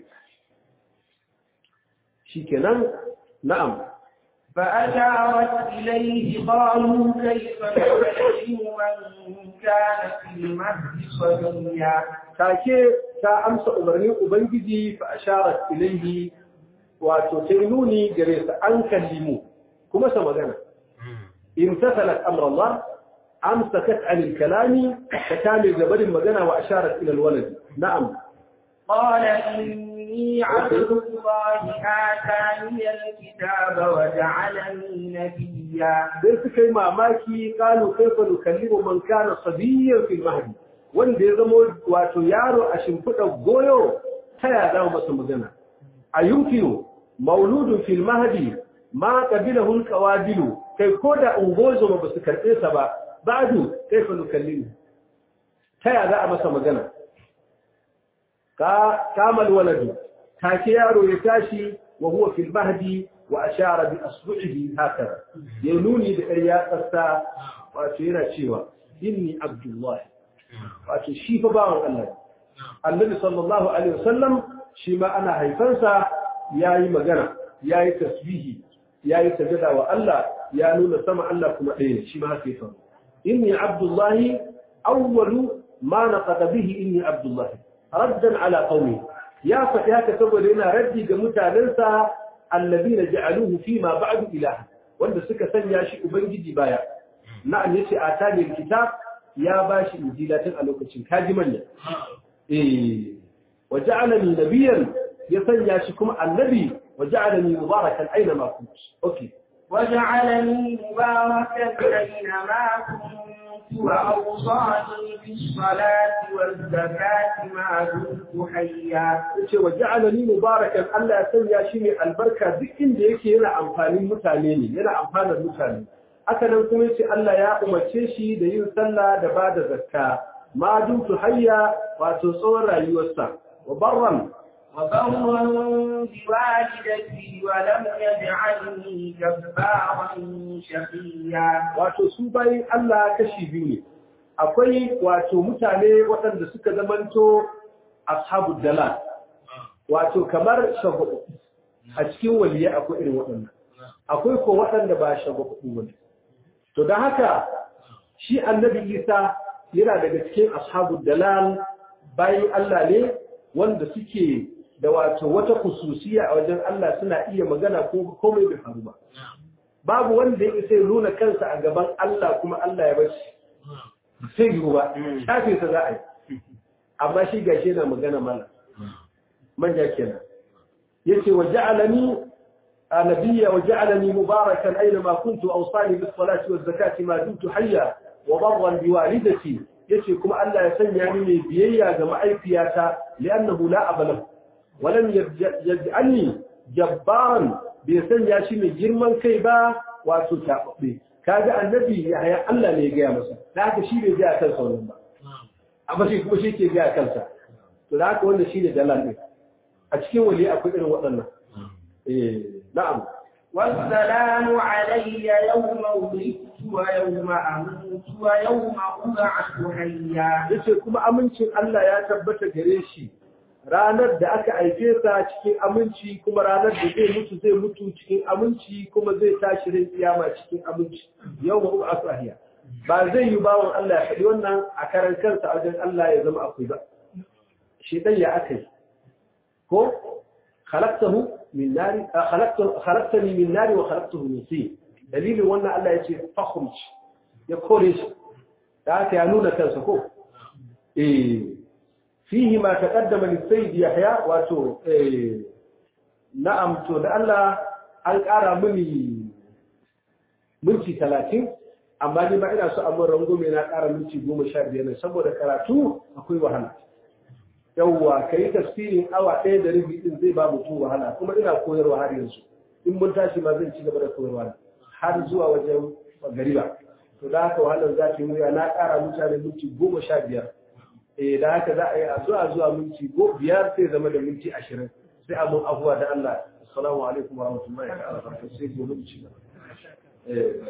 شيكنا نعم فأشارت إليه قالوا كيف نكلم من كان في المهد صبيا take ta amsa umarnin ubangiji fa asharat ilayhi wato ta nuni gare sa an kallimu kuma sa magana imtathalat amr Allah amsakat an al-kalami ta kame gabarin magana wa asharat ila al-walad na'am قال إني عبد الله آتاني الكتاب وجعلني نبيا sai suka yi mamaki kalu kaifa nukallimu man kana sabiyyan fil mahdi wanda ya zama wato yaro a shimfiɗa goyo ta ya zama masa magana a yumkinu mauludun fil mahdi ma qabilahu al qawadilu kai ko da ungozo ba su karɓe sa ba ba'du kaifa nukallimu ta ya za a masa magana ka kamal waladu take yaro ya tashi wa huwa fil mahdi wa ashara bi asbu'ihi hakaza ya nuni da ƙarya tsasta wato yana cewa inni abdullahi wato shi fa bawan Allah annabi sallallahu alaihi wasallam shi ma ana haifansa yayi magana yayi tasbihi yayi sajada wa Allah ya nuna sama Allah kuma ɗaya shi ma haka yake inni abdullahi awwalu ma naqada bihi inni abdullahi raddan ala qaumi ya faɗi haka saboda yana raddi ga mutanensa allazina ja'aluhu fi ma ba'du ilaha wanda suka sanya shi ubangiji baya na'am yace atani alkitab ya bashi injila tun a lokacin kaji manya eh waja'alani nabiyyan ya sanya shi kuma annabi waja'alani mubarakan aina ma kunt okay وجعلني مباركا أينما كنت وأوصاني بالصلاة والزكاة ما دمت حيا yace waja'alani mubarakan Allah ya sanya shi mai albarka duk inda yake yana amfanin mutane ne yana amfanar mutane haka nan kuma yace Allah ya umarce shi da yin sallah da bada zakka ma dumtu hayya wato tsawon rayuwarsa wa barran وبرا بوالدتي ولم يجعلني جبارا شقيا wato su bayin Allah kashi biyu ne akwai wato mutane waɗanda suka zamanto ashabu dalal wato kamar shagu a cikin waliyai akwai irin waɗannan akwai ko waɗanda ba shagu bane to don haka shi annabi Isa yana daga cikin ashabu dalal bayin Allah ne wanda suke da wato wata kususiya a wajen Allah suna iya magana ko komai bai faru ba babu wanda ya isa nuna kansa a gaban Allah kuma Allah ya bar shi sai yiwu ba shafe sa za a yi amma shi gashi yana magana mana manja kenan yace wa ja'alani nabiyya wa ja'alani mubarakan aina ma kuntu awsani bis salati waz zakati ma dumtu hayya wa barran bi walidati yace kuma Allah ya sanya ni mai biyayya ga ma'aifiyata li'annahu la abala wa lam yaj'alni jabbaran bai sanya shi mai girman kai ba wato tababbe kaga annabi ya Allah ne ya gaya masa da haka shi bai ga kansa wannan ba amma shi kuma shi ke ga kansa to da haka wanda shi ne dalal ne a cikin wali akwai irin waɗannan eh na'am والسلام علي يوم ولدت ويوم أموت ويوم أبعث حيا yace kuma amincin Allah ya tabbata gare shi ranar da aka aike sa cikin aminci kuma ranar da zai mutu zai mutu cikin aminci kuma zai tashi rin kiyama cikin aminci yau ma uba asahiya ba zai yi bawon Allah ya faɗi wannan a karan kansa wajen Allah ya zama akwai ba shedan ya akai ko khalaqtahu min nari khalaqtani min nari wa khalaqtahu min tin dalilin wannan Allah ya ce fakhruj ya kore shi da haka ya nuna kansa ko eh fihi ma taqaddama lis-sayyid yahya wato eh na'am to da Allah an ƙara mini minti 30 amma ni ba ina so a mun rangume na ƙara minti 15 ne saboda karatu akwai wahala yawwa kai tafsirin awa ɗaya da rabi din zai ba mutum wahala kuma ina koyarwa har yanzu in mun tashi ma zan ci gaba da koyarwa har zuwa wajen gariba to da haka wahalar za ta yi wuya na ƙara mutane minti goma sha biyar eh da haka za a yi a zuwa zuwa minti biyar sai zama da minti ashirin sai a mun abuwa da Allah assalamu alaikum wa rahmatullahi wa barakatuh sai gobe mu ci gaba eh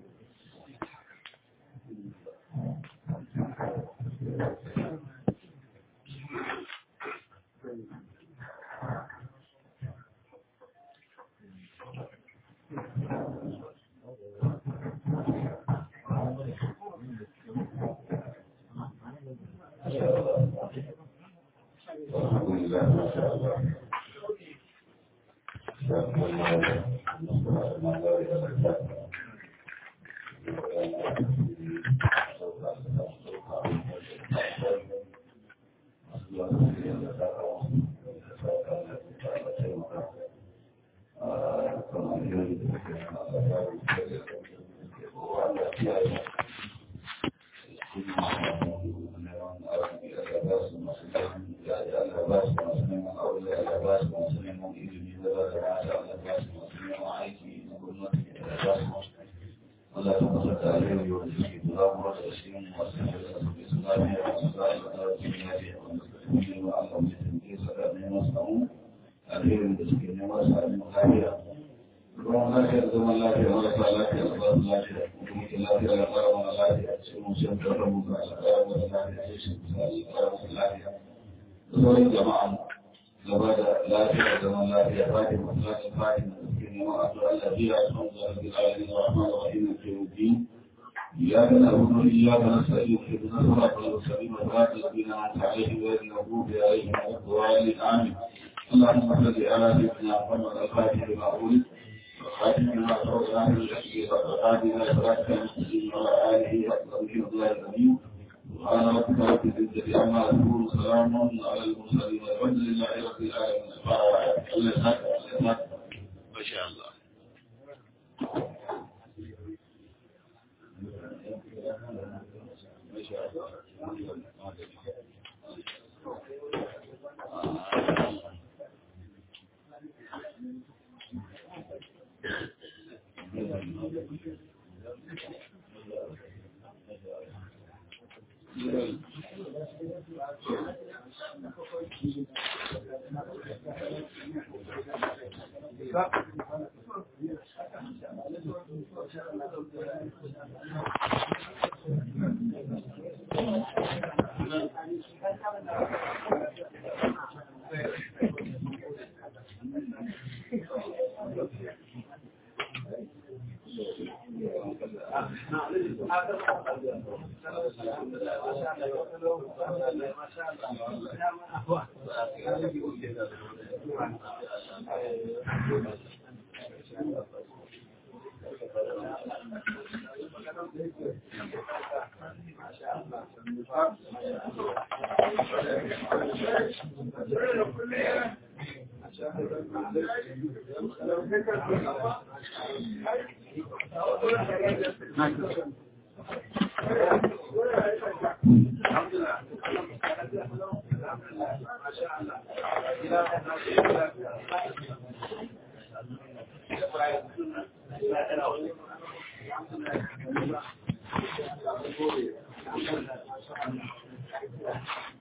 إياك نعبد وإياك نستعين اهدنا الصراط المستقيم صراط الذين أنعمت عليهم غير المغضوب عليهم ولا الضالين آمين اللهم صل على سيدنا محمد الفاتح لما أولد والخاتم لما سبق له بالحق والهادي إلى صراطك المستقيم وعلى آله وصحبه الله الأمين سبحان ربك رب العزة عما يصفون سلام على المرسلين والحمد لله رب العالمين ما شاء الله